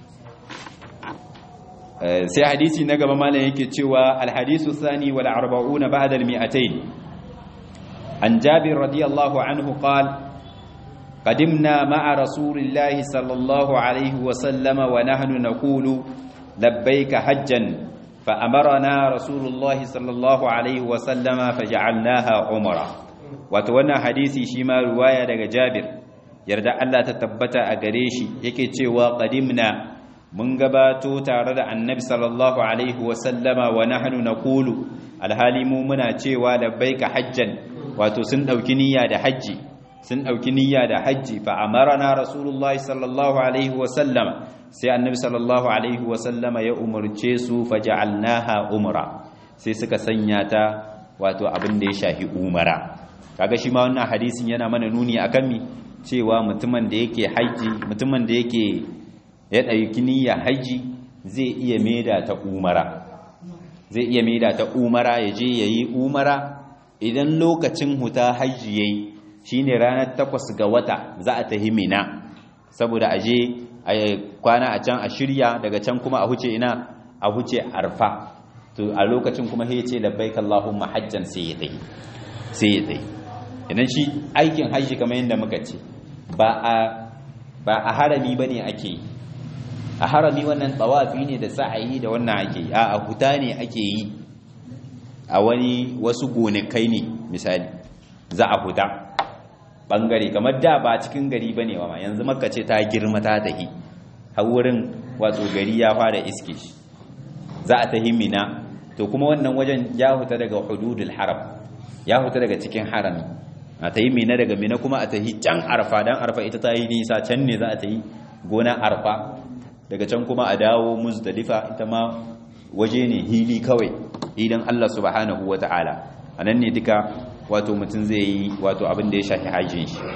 A: sai hadisi na gaba malam yake cewa alhadisu thani wal arba'una ba'da al mi'atayn an jabir radiyallahu anhu qala قدمنا مع رسول الله صلى الله عليه وسلم ونحن نقول لبيك حجا فأمرنا رسول الله صلى الله عليه وسلم فجعلناها عمرا وتوانا حديثي شما رواية daga Jabir yarda Allah ta tabbata a gare shi yake cewa qadimna mun gabato tare da Annabi sallallahu alaihi wa sallama wa nahnu naqulu alhali mu muna cewa labbaika hajjan wato sun dauki niyya da haji sun ɗauki niyya da hajji fa amarana rasulullahi sallallahu alaihi wasallama sai annabi sallallahu alaihi wasallama ya umarce su faja'alnaha umra sai suka sanya ta wato abin da ya shahi umara kaga shi ma wannan hadisin yana mana nuni akan mi cewa mutumin da yake haji mutumin da yake ya ɗauki niyya haji zai iya maida ta umara zai iya maida ta umara ya je yayi umara idan lokacin huta haji yayi shine ranar takwas ga wata za a tahi mina saboda aje a kwana a can a shirya daga can kuma a huce ina a huce arfa to a lokacin kuma sai ce labbaik allahumma hajjan sai ya dai sai ya dai idan shi aikin haji kamar yadda muka ce ba a ba a harami bane ake yi a harami wannan tsawafi ne da sa'ayi da wannan ake yi a huta ne ake yi a wani wasu gonakai ne misali za a huta bangare kamar da ba cikin gari bane ba yanzu makka ce ta girma ta tahi har wurin wato gari ya fara iske shi za a tahi mina to kuma wannan wajen ya huta daga hududul haram ya huta daga cikin harami a tahi mina daga mina kuma a tahi can arfa dan arfa ita ta yi nisa can ne za a tahi gona arfa daga can kuma a dawo muzdalifa ita ma waje ne hili kawai idan Allah subhanahu wataala anan ne duka wato mutum zai yi wato abin da ya shafi hajjin shi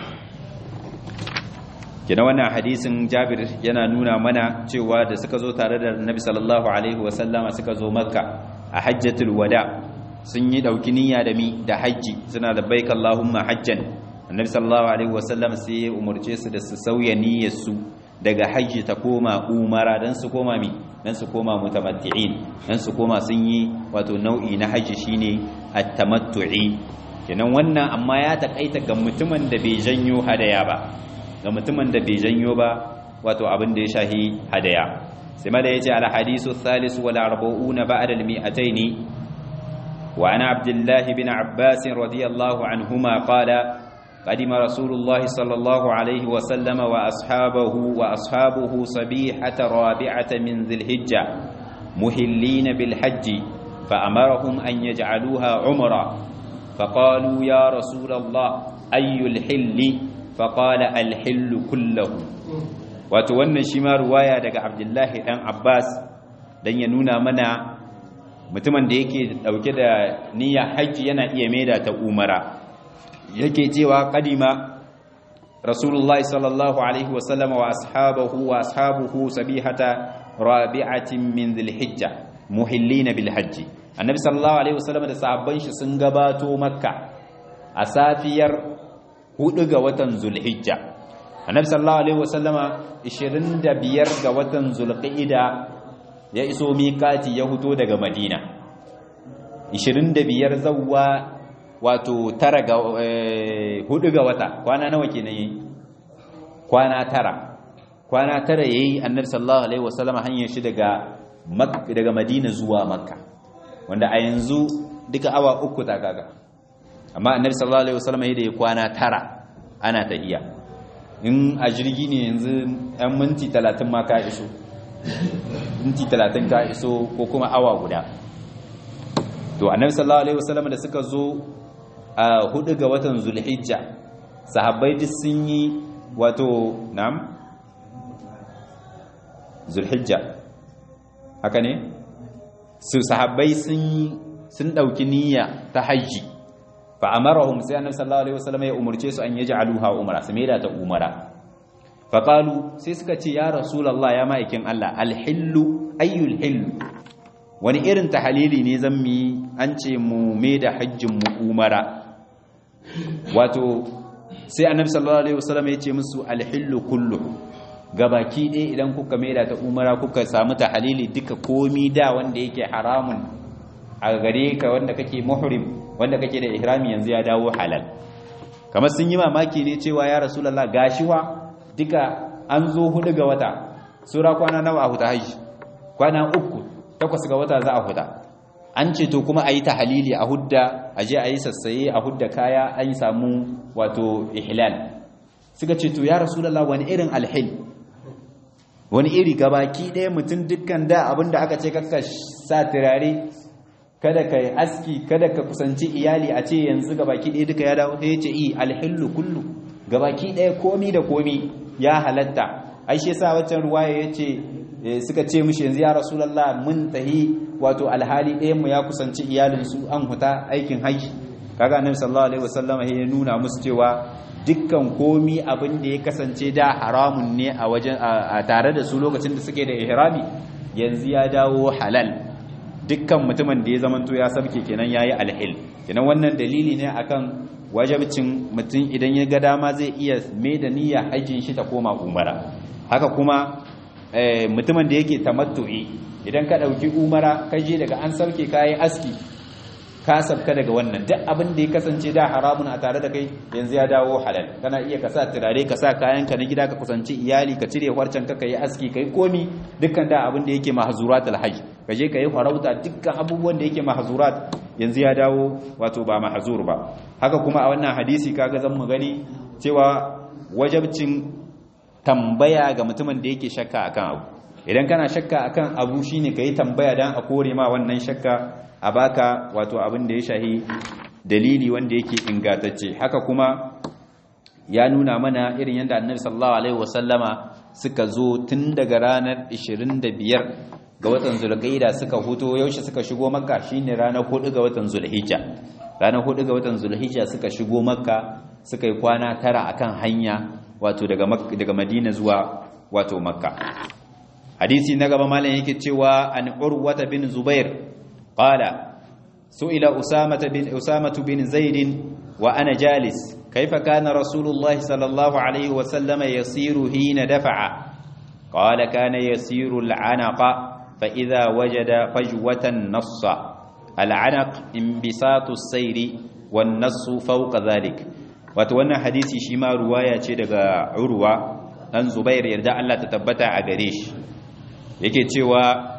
A: kina wannan hadisin jabir yana nuna mana cewa da suka zo tare da nabi sallallahu alaihi wasallama suka zo makka a hajjatul wada sun yi dauki niyya da mi da hajji suna da baik allahumma hajjan annabi sallallahu alaihi wasallam sai ya umurce su da su sauya niyyar su daga hajji ta koma umara dan su koma mi dan su koma mutamatti'in dan su koma sun yi wato nau'i na hajji shine at-tamattu'i kenan wannan amma ya takaita ga mutumin da bai janyo hadaya ba ga mutumin da bai janyo ba wato abin da ya shahi hadaya sai mala yace al hadisu thalith wal arba'un ba'da al mi'atayn wa ana abdullah bin abbas radiyallahu anhuma qala قدم رسول الله صلى الله عليه وسلم وأصحابه وأصحابه صبيحة رابعة من ذي الحجة مهلين بالحج فأمرهم أن يجعلوها عمرا فقالوا يا رسول الله أي الحل فقال الحل كله وتوانا شما رواية دقى عبد الله دان عباس dan ya nuna mana mutumin da yake dauke da niyyar hajji yana iya maida ta umara yake cewa kadima rasulullahi sallallahu alaihi wasallam wa ashabahu wa ashabuhu sabihata rabi'atin min dhilhijja muhillina bil hajji annabi sallallahu alaihi wasallam da sahabban shi sun gabato makka a safiyar hudu ga watan zulhijja annabi sallallahu alaihi wasallama 25 ga watan zulqa'ida ya iso miƙati ya huto daga madina 25 zawwa wato tara ga hudu ga wata kwana nawa kenan yayi kwana tara kwana tara yayi annabi sallallahu alaihi wasallama hanyar shi daga daga madina zuwa makka wanda a yanzu duka awa uku ta kaga amma annabi sallallahu alaihi wasallam yayin da ya kwana tara ana tahiya in a jirgi ne yanzu ɗan minti 30 ma ka iso minti 30 ka iso ko kuma awa guda to annabi sallallahu alaihi wasallam da suka zo a hudu ga watan zulhijja sahabbai duk sun yi wato nam zulhijja haka ne su sahabbai sun sun dauki niyya ta haji fa amarahum sai annabi sallallahu alaihi wasallam ya umurce su an yaj'aluha umra su maida ta umara fa qalu sai suka ce ya rasulullah ya ma'aikin Allah alhillu ayyul hill wani irin tahalili ne zan mi an ce mu maida hajjin mu umara wato sai annabi sallallahu alaihi wasallam ya ce musu alhillu kullu gabaki ɗaya idan kuka maida ta umara kuka samu tahalili duka komi da wanda yake haramun a gare ka wanda kake muhrim wanda kake da ihrami yanzu ya dawo halal kamar sun yi mamaki ne cewa ya rasulullah gashiwa duka an zo hudu ga wata sura kwana nawa a huta haji kwana uku takwas ga wata za a huta an ce to kuma a yi tahalili a hudda a je a yi sassaye a hudda kaya an samu wato ihlal suka ce to ya rasulullah wani irin alhil wani iri gabaki ɗaya mutum dukkan da abinda aka ce kakka sa turare kada ka yi aski kada ka kusanci iyali a ce yanzu gabaki ɗaya duka ya dawo ya ce i alhillu kullu gabaki ɗaya komi da komi ya halatta ai shi yasa waccan ruwaya ya ce suka ce mishi yanzu ya rasulullah mun tahi wato alhali ɗayan mu ya kusanci iyalinsu an huta aikin haji kaga annabi sallallahu alaihi wasallam ya nuna musu cewa dukkan komi abin da ya kasance da haramun ne a wajen a tare da su lokacin da suke da ihrami yanzu ya dawo halal dukkan mutumin da ya zamanto ya sabke kenan yayi alhil kenan wannan dalili ne akan wajibcin mutum idan ya ga dama zai iya mai da niyya hajjin shi ta koma umara haka kuma mutumin da yake tamattu'i idan ka dauki umara ka je daga an sauke kayi aski ka sabka daga wannan duk abin da ya kasance da haramun a tare da kai yanzu ya dawo halal kana iya ka sa turare ka sa kayan ka na gida ka kusanci iyali ka cire harcen ka kai aski kai komi dukkan da abin da yake mahzurat alhajj ka je ka yi farauta dukkan abubuwan da yake mahzurat yanzu ya dawo wato ba mahzur ba haka kuma a wannan hadisi kaga zan mu gani cewa wajabcin tambaya ga mutumin da yake shakka akan abu idan kana shakka akan abu shine kai tambaya dan a kore ma wannan shakka a baka wato abin da ya shahi dalili wanda yake ingantacce haka kuma ya nuna mana irin yadda annabi sallallahu alaihi wasallama suka zo tun daga ranar 25 ga watan zulqaida suka huto yaushe suka shigo makka shine ranar 4 ga watan zulhijja ranar 4 ga watan zulhijja suka shigo makka suka yi kwana tara akan hanya wato daga daga madina zuwa wato makka hadisi na gaba malam yake cewa an urwata bin zubair قال سئل أسامة بن, أسامة بن زيد وأنا جالس كيف كان رسول الله صلى الله عليه وسلم يسير حين دفع قال كان يسير العنق فإذا وجد فجوة نص العنق انبساط السير والنص فوق ذلك وتوانا حديثي شما رواية daga عروة أن زبير يرجع الله تتبتع أغريش yake cewa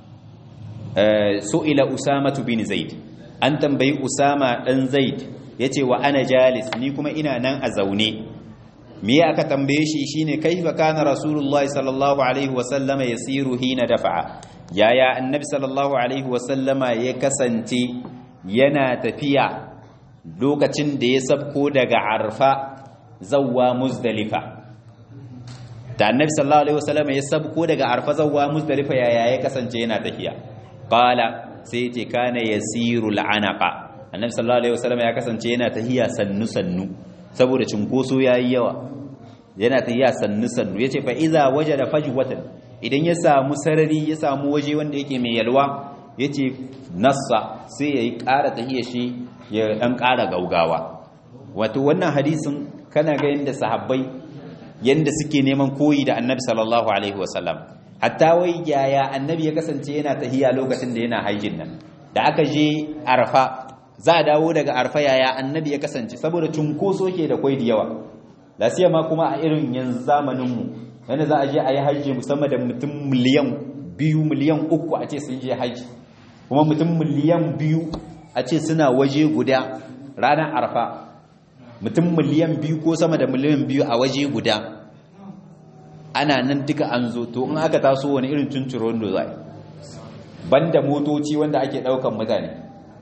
A: su'ila usamatu bin zaid an tambayi usama dan zaid yace wa ana jalis ni kuma ina nan a zaune me aka tambaye shi shine kaifa kana rasulullahi sallallahu alaihi wa sallama yasiru hina dafa'a yaya annabi sallallahu alaihi wa sallama ya kasance yana tafiya lokacin da ya sabko daga arfa zawwa muzdalifa da annabi sallallahu alaihi wa sallama ya sabko daga arfa zawwa muzdalifa yaya ya kasance yana tafiya qala sai ce kana yasiru al'anaqa annabi sallallahu alaihi wasallam ya kasance yana tahiya sannu sannu saboda cinkoso yayi yawa yana tahiya sannu sannu yace fa iza wajada fajwatan idan ya samu sarari ya samu waje wanda yake mai yalwa yace nassa sai yayi ƙara tahiya shi ya dan ƙara gaugawa wato wannan hadisin kana ga yanda sahabbai yanda suke neman koyi da annabi sallallahu alaihi wasallam hatta wai yaya annabi ya kasance yana tahiya lokacin da yana haijin nan da aka je arfa za a dawo daga arfa yaya annabi ya kasance saboda cunkoso ke da kwai da yawa lasiya ma kuma a irin yanzu zamaninmu yadda za a je a yi hajji musamman da mutum miliyan biyu miliyan uku a ce sun je hajji kuma mutum miliyan biyu a ce suna waje guda ranar arfa mutum miliyan biyu ko sama da miliyan biyu a waje guda ana nan duka an zo to in aka taso wani irin tunturo wanda za banda motoci wanda ake daukan mutane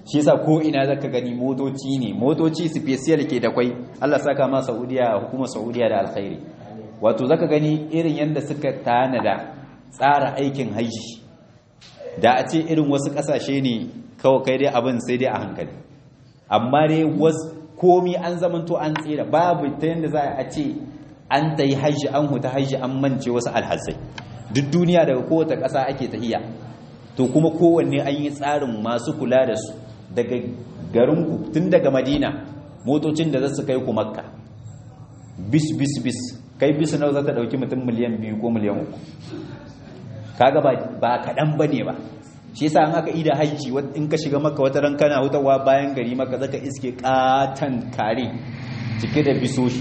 A: shi yasa ko ina zaka gani motoci ne motoci special ke da kwai Allah saka ma Saudiya hukumar Saudiya da alkhairi wato zaka gani irin yanda suka tanada tsara aikin haji da a ce irin wasu kasashe ne kawai kai dai abin sai dai a hankali amma dai wasu komi an zamanto an tsira babu ta yanda za a ce an ta yi hajji an huta hajji an mance wasu alhassai duk duniya daga kowace ƙasa ake tahiya to kuma kowanne an yi tsarin masu kula da su daga garinku tun daga madina motocin da za su kai ku makka bis bis bis kai bis nawa za ta ɗauki mutum miliyan biyu ko miliyan uku kaga ba kaɗan ba ne ba shi yasa an aka ida hajji in ka shiga maka wata ran kana hutawa bayan gari maka zaka iske katan kare cike da bisoshi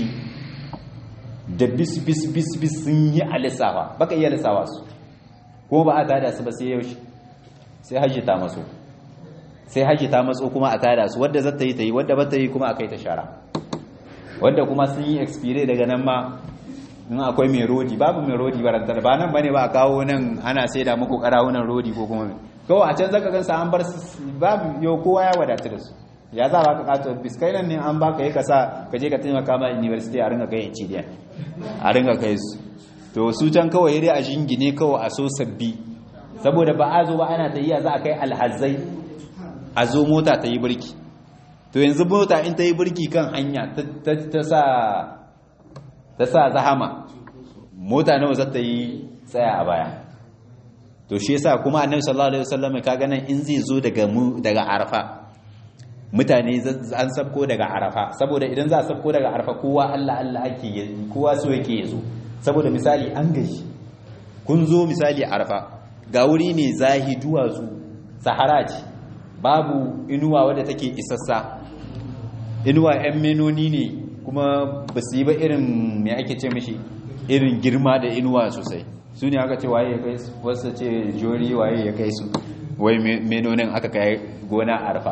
A: da bis bis bis bis sun yi alisawa baka iya alisawa su kuma ba a tada su ba sai yaushe sai hajji ta maso sai hajji ta matso kuma a tada su wadda zata yi ta yi wadda ba ta yi kuma a kai ta shara wadda kuma sun yi expire daga nan ma in akwai mai rodi babu mai rodi barantar ba nan bane ba a kawo nan ana sai da muku karawunan rodi ko kuma kawai a can zaka gansa an bar babu yau kowa ya wadatu da su ya za ba ka kato biskai nan ne an baka yi kasa ka je ka taimaka ma university a ringa kai cidiya a ringa kai su to su can kawai dai a jingine kawai a so sabbi saboda ba a zo ba ana tayiya za a kai alhazai a zo mota ta yi birki to yanzu mota in ta yi birki kan hanya ta sa ta sa zahama mota nawa za ta yi tsaya a baya to shi yasa kuma annabi sallallahu alaihi wasallam kaga nan in zai zo daga mu daga arafa mutane an sabko daga arafa saboda idan za a sabko daga arafa kowa Allah Allah ake kowa so yake yazo saboda misali an gashi kun zo misali arafa ga wuri ne zahi duwatsu sahara ce babu inuwa wadda take isassa inuwa yan menoni ne kuma ba su yi ba irin mai ake ce mashi irin girma da inuwa sosai su ne aka ce waye ya kai su wasu ce jori waye ya kai su wai menonin aka kai gona arfa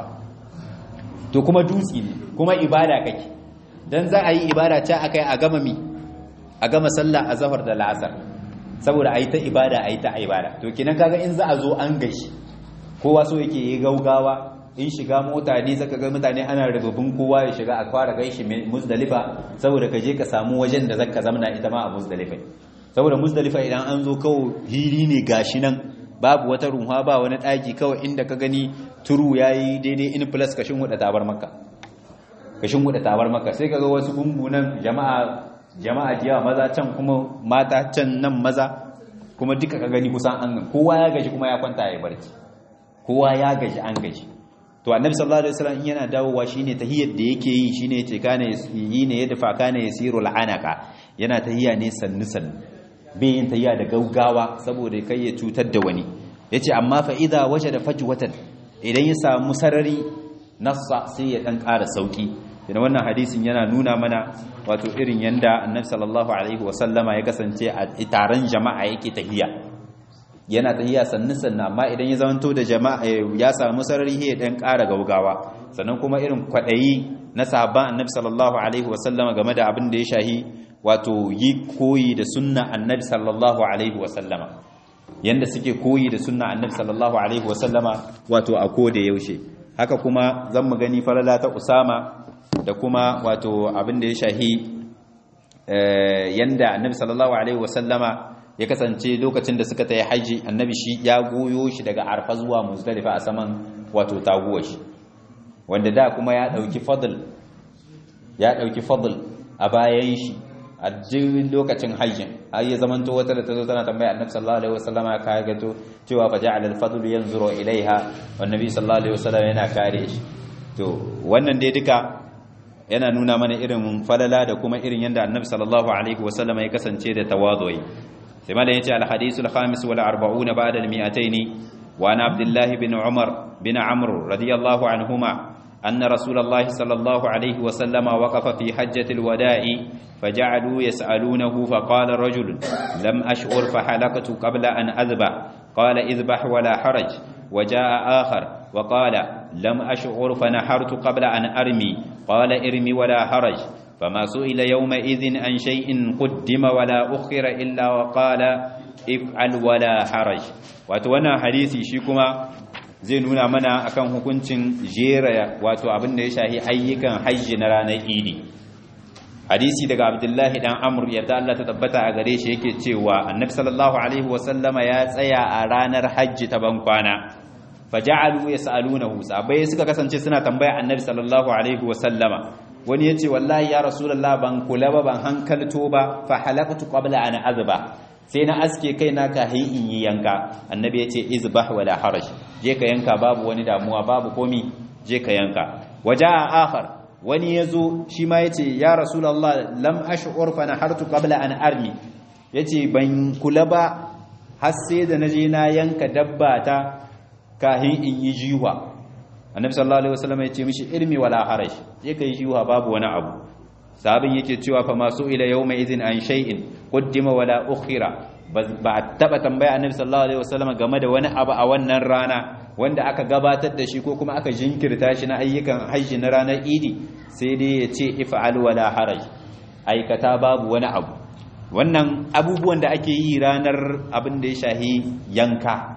A: to kuma dutse ne kuma ibada kake dan za a yi ibada ta akai a gama mi a gama sallah a zahar da la'asar saboda a yi ta ibada a yi ta ibada to kinan kaga in za a zo an gashi kowa so yake yi gaugawa in shiga mota ne zaka ga mutane ana rububin kowa ya shiga a fara gaishi muzdalifa saboda ka je ka samu wajen da zaka zamna ita ma a muzdalifa saboda muzdalifa idan an zo kawo hiri ne gashi nan babu wata ruha ba wani daki kawai inda ka gani turu yayi daidai in plus kashin huda tabar maka kashin huda tabar maka sai kaga wasu gungunan jama'a jama'a jiya maza can kuma mata can nan maza kuma duka ka gani kusan an kowa ya gaji kuma ya kwanta ya barci kowa ya gaji an gaji to annabi sallallahu alaihi wasallam yana dawowa shine tahiyyar da yake yi shine yace kana yi ne yadda fa kana yasiru al'anaka yana tahiyya ne sannu sannu bai yin tahiyya da gaugawa saboda kai ya cutar da wani yace amma fa idza wajada fajwatan idan ya samu sarari nassa sai ya dan ƙara sauki idan wannan hadisin yana nuna mana wato irin yanda annabi sallallahu alaihi wasallama ya kasance a taron jama'a yake tahiyya yana tahiya sannu sannu amma idan ya zamanto da jama'a ya samu sarari ya dan ƙara gaugawa sannan kuma irin kwaɗayi na sahabban annabi sallallahu alaihi wasallama game da abin da ya shahi wato yi koyi da sunna annabi sallallahu alaihi wasallama yanda suke koyi da sunna annabi sallallahu alaihi wasallama wato a koda yaushe haka kuma zan mu gani falala ta usama da kuma wato abin da ya shahi yanda annabi sallallahu alaihi wasallama ya kasance lokacin da suka ta yi haji annabi shi ya goyo shi daga arfa zuwa muzdalifa a saman wato taguwa shi wanda da kuma ya dauki fadl ya dauki fadl a bayan shi a duk lokacin hajjin har ya zamanto wata da ta zo tana tambaya annabi sallallahu alaihi wasallama ya kaya gato cewa fa ja'ala al-fadl yanzuru ilaiha wa annabi sallallahu alaihi wasallam yana kare shi to wannan dai duka yana nuna mana irin falala da kuma irin yanda annabi sallallahu alaihi wasallama ya kasance da tawazu'i sai malam yace al-hadith al-khamis wal 40 ba'da al-mi'atayn wa ana abdullah bin umar bin amr radiyallahu anhuma أن رسول الله صلى الله عليه وسلم وقف في حجة الوداع فجعلوا يسألونه فقال رجل لم أشعر فحلقت قبل أن أذبح قال اذبح ولا حرج وجاء آخر وقال لم أشعر فنحرت قبل أن أرمي قال ارمي ولا حرج فما سئل يومئذ عن شيء قدم ولا أخر إلا وقال افعل ولا حرج وتوانا حديثي شيكما zai nuna mana akan hukuncin jera wato abin da ya shahi ayyukan hajji na ranar idi hadisi daga abdullahi dan amr yadda Allah ta tabbata a gare shi yake cewa annabi sallallahu alaihi wasallama ya tsaya a ranar hajji ta bankwana faja'alu yas'alunahu sabai suka kasance suna tambaya annabi sallallahu alaihi wasallama wani yace wallahi ya rasulullah ban kula ba ban hankalto ba fa halaqtu qabla an azba sai na aske kai na ka in yi yanka annabi yace izbah wala haraj je ka yanka babu wani damuwa babu komi je ka yanka waja'a akhar wani yazo shi ma yace ya rasulullah lam ash'ur fa nahartu qabla an armi yace ban kula ba har sai da naje na yanka dabba ta kahin in yi jiwa annabi sallallahu alaihi wasallam ya ce mishi ilmi wala haraj je kai jiwa babu wani abu sabin yake cewa fa masu ila yawma idhin an shay'in qaddima wala ukhira ba taba tambaya annabi sallallahu alaihi wasallam game da wani abu a wannan rana wanda aka gabatar da shi ko kuma aka jinkirta shi na ayyukan hajji na ranar idi sai dai ya ce if'al wala haraj aikata babu wani abu wannan abubuwan da ake yi ranar abin da ya shahi yanka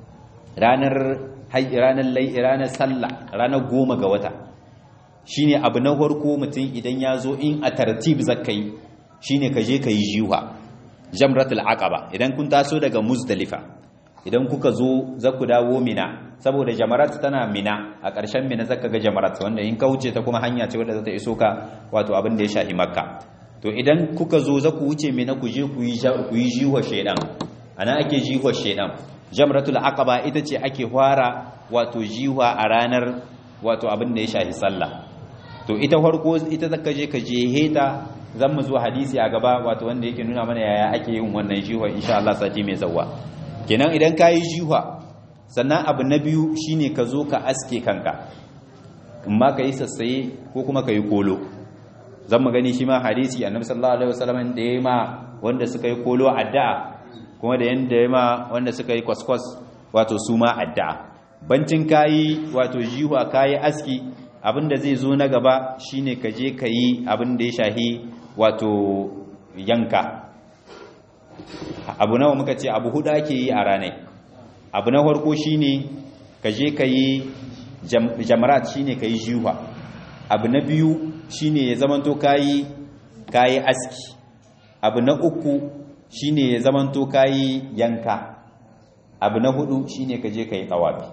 A: ranar ranar ranar sallah ranar goma ga wata shine abu na farko mutum idan ya zo in a tartib zakai shine ka je ka yi jiwa jamratul aqaba idan kun taso daga muzdalifa idan kuka zo za ku dawo mina saboda jamarat tana mina a ƙarshen mina zaka ga jamarat wanda in ka wuce ta kuma hanya ce wadda za ta iso ka wato abin da ya shahi makka to idan kuka zo za ku wuce mina ku je ku yi jiwa shaidan ana ake jiwa shaidan jamratul aqaba ita ce ake fara wato jiwa a ranar wato abin da ya shahi sallah to ita farko ita zaka je ka je heta zan mu zuwa hadisi a gaba wato wanda yake nuna mana yaya ake yin wannan jiwa insha Allah sati mai zawwa kenan idan ka yi jiwa sannan abu na biyu shine ka zo ka aske kanka in ma ka yi sassaye ko kuma ka yi kolo zan mu gani shi ma hadisi annabi sallallahu alaihi wasallam da yayi ma wanda suka yi kolo addu'a kuma da yanda yayi ma wanda suka yi kwaskwas wato su ma addu'a bancin kayi wato jiwa kayi aski abinda zai zo na gaba shine ka je ka yi abinda ya shahi wato yanka abu nawa muka ce abu hudu ake yi a ranai abu na farko shine ka je ka yi jamarat shine ka yi jiwa abu na biyu shine ya zamanto kayi kayi aski abu na uku shine ya zamanto kayi yanka abu na hudu shine ka je ka yi tsawafi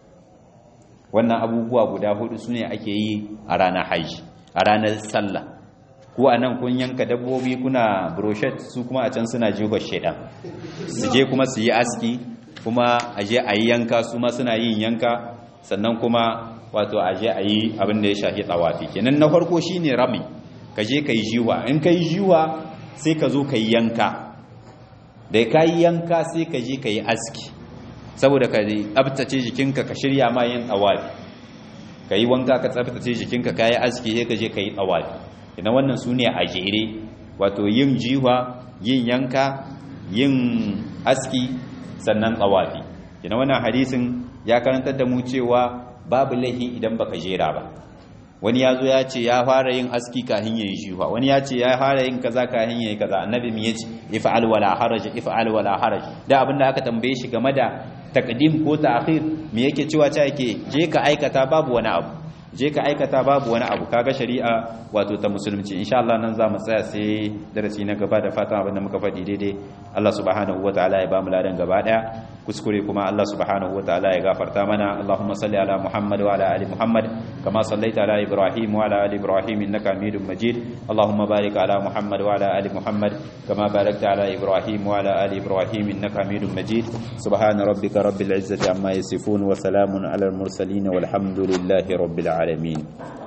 A: wannan abubuwa guda hudu su ne ake yi a ranar hajji a ranar sallah ko a nan kun yanka dabbobi kuna brochet su kuma a can suna jiho shaidan su je kuma su yi aski kuma a je a yi yanka su ma suna yin yanka sannan kuma wato a je a yi abin da ya shafi tsawafi kenan na farko shine rami ka je ka yi jiwa in ka yi jiwa sai ka zo ka yi yanka da ka yi yanka sai ka je ka yi aski saboda ka tsabtace jikinka ka shirya ma yin tsawafi ka yi wanka ka tsabtace jikinka ka yi aski sai ka je ka yi tsawafi ina wannan su ne a jere wato yin jiwa yin yanka yin aski sannan tsawafi ina wannan hadisin ya karantar da mu cewa babu laifi idan baka jera ba wani ya zo ya ce ya fara yin aski kahin yayi jiwa wani ya ce ya fara yin kaza kahin yayi kaza annabi me yace if'al wala haraj if'al wala haraj da abinda aka tambaye shi game da taqdim ko ta'khir me yake cewa ta yake je ka aikata babu wani abu je ka aikata babu wani abu kaga shari'a wato ta musulunci insha Allah nan za mu tsaya sai darasi na gaba da fatan abin da muka faɗi daidai Allah subhanahu wataala ya ba mu ladan gaba daya kuskure kuma Allah subhanahu wataala ya gafarta mana Allahumma salli ala Muhammad wa ala ali Muhammad kama sallaita ala Ibrahim wa ala ali Ibrahim innaka Hamidum Majid Allahumma barik ala Muhammad wa ala ali Muhammad kama barakta ala Ibrahim wa ala ali Ibrahim innaka Hamidum Majid subhana rabbika rabbil izzati amma yasifun wa salamun ala al mursalin walhamdulillahi rabbil alamin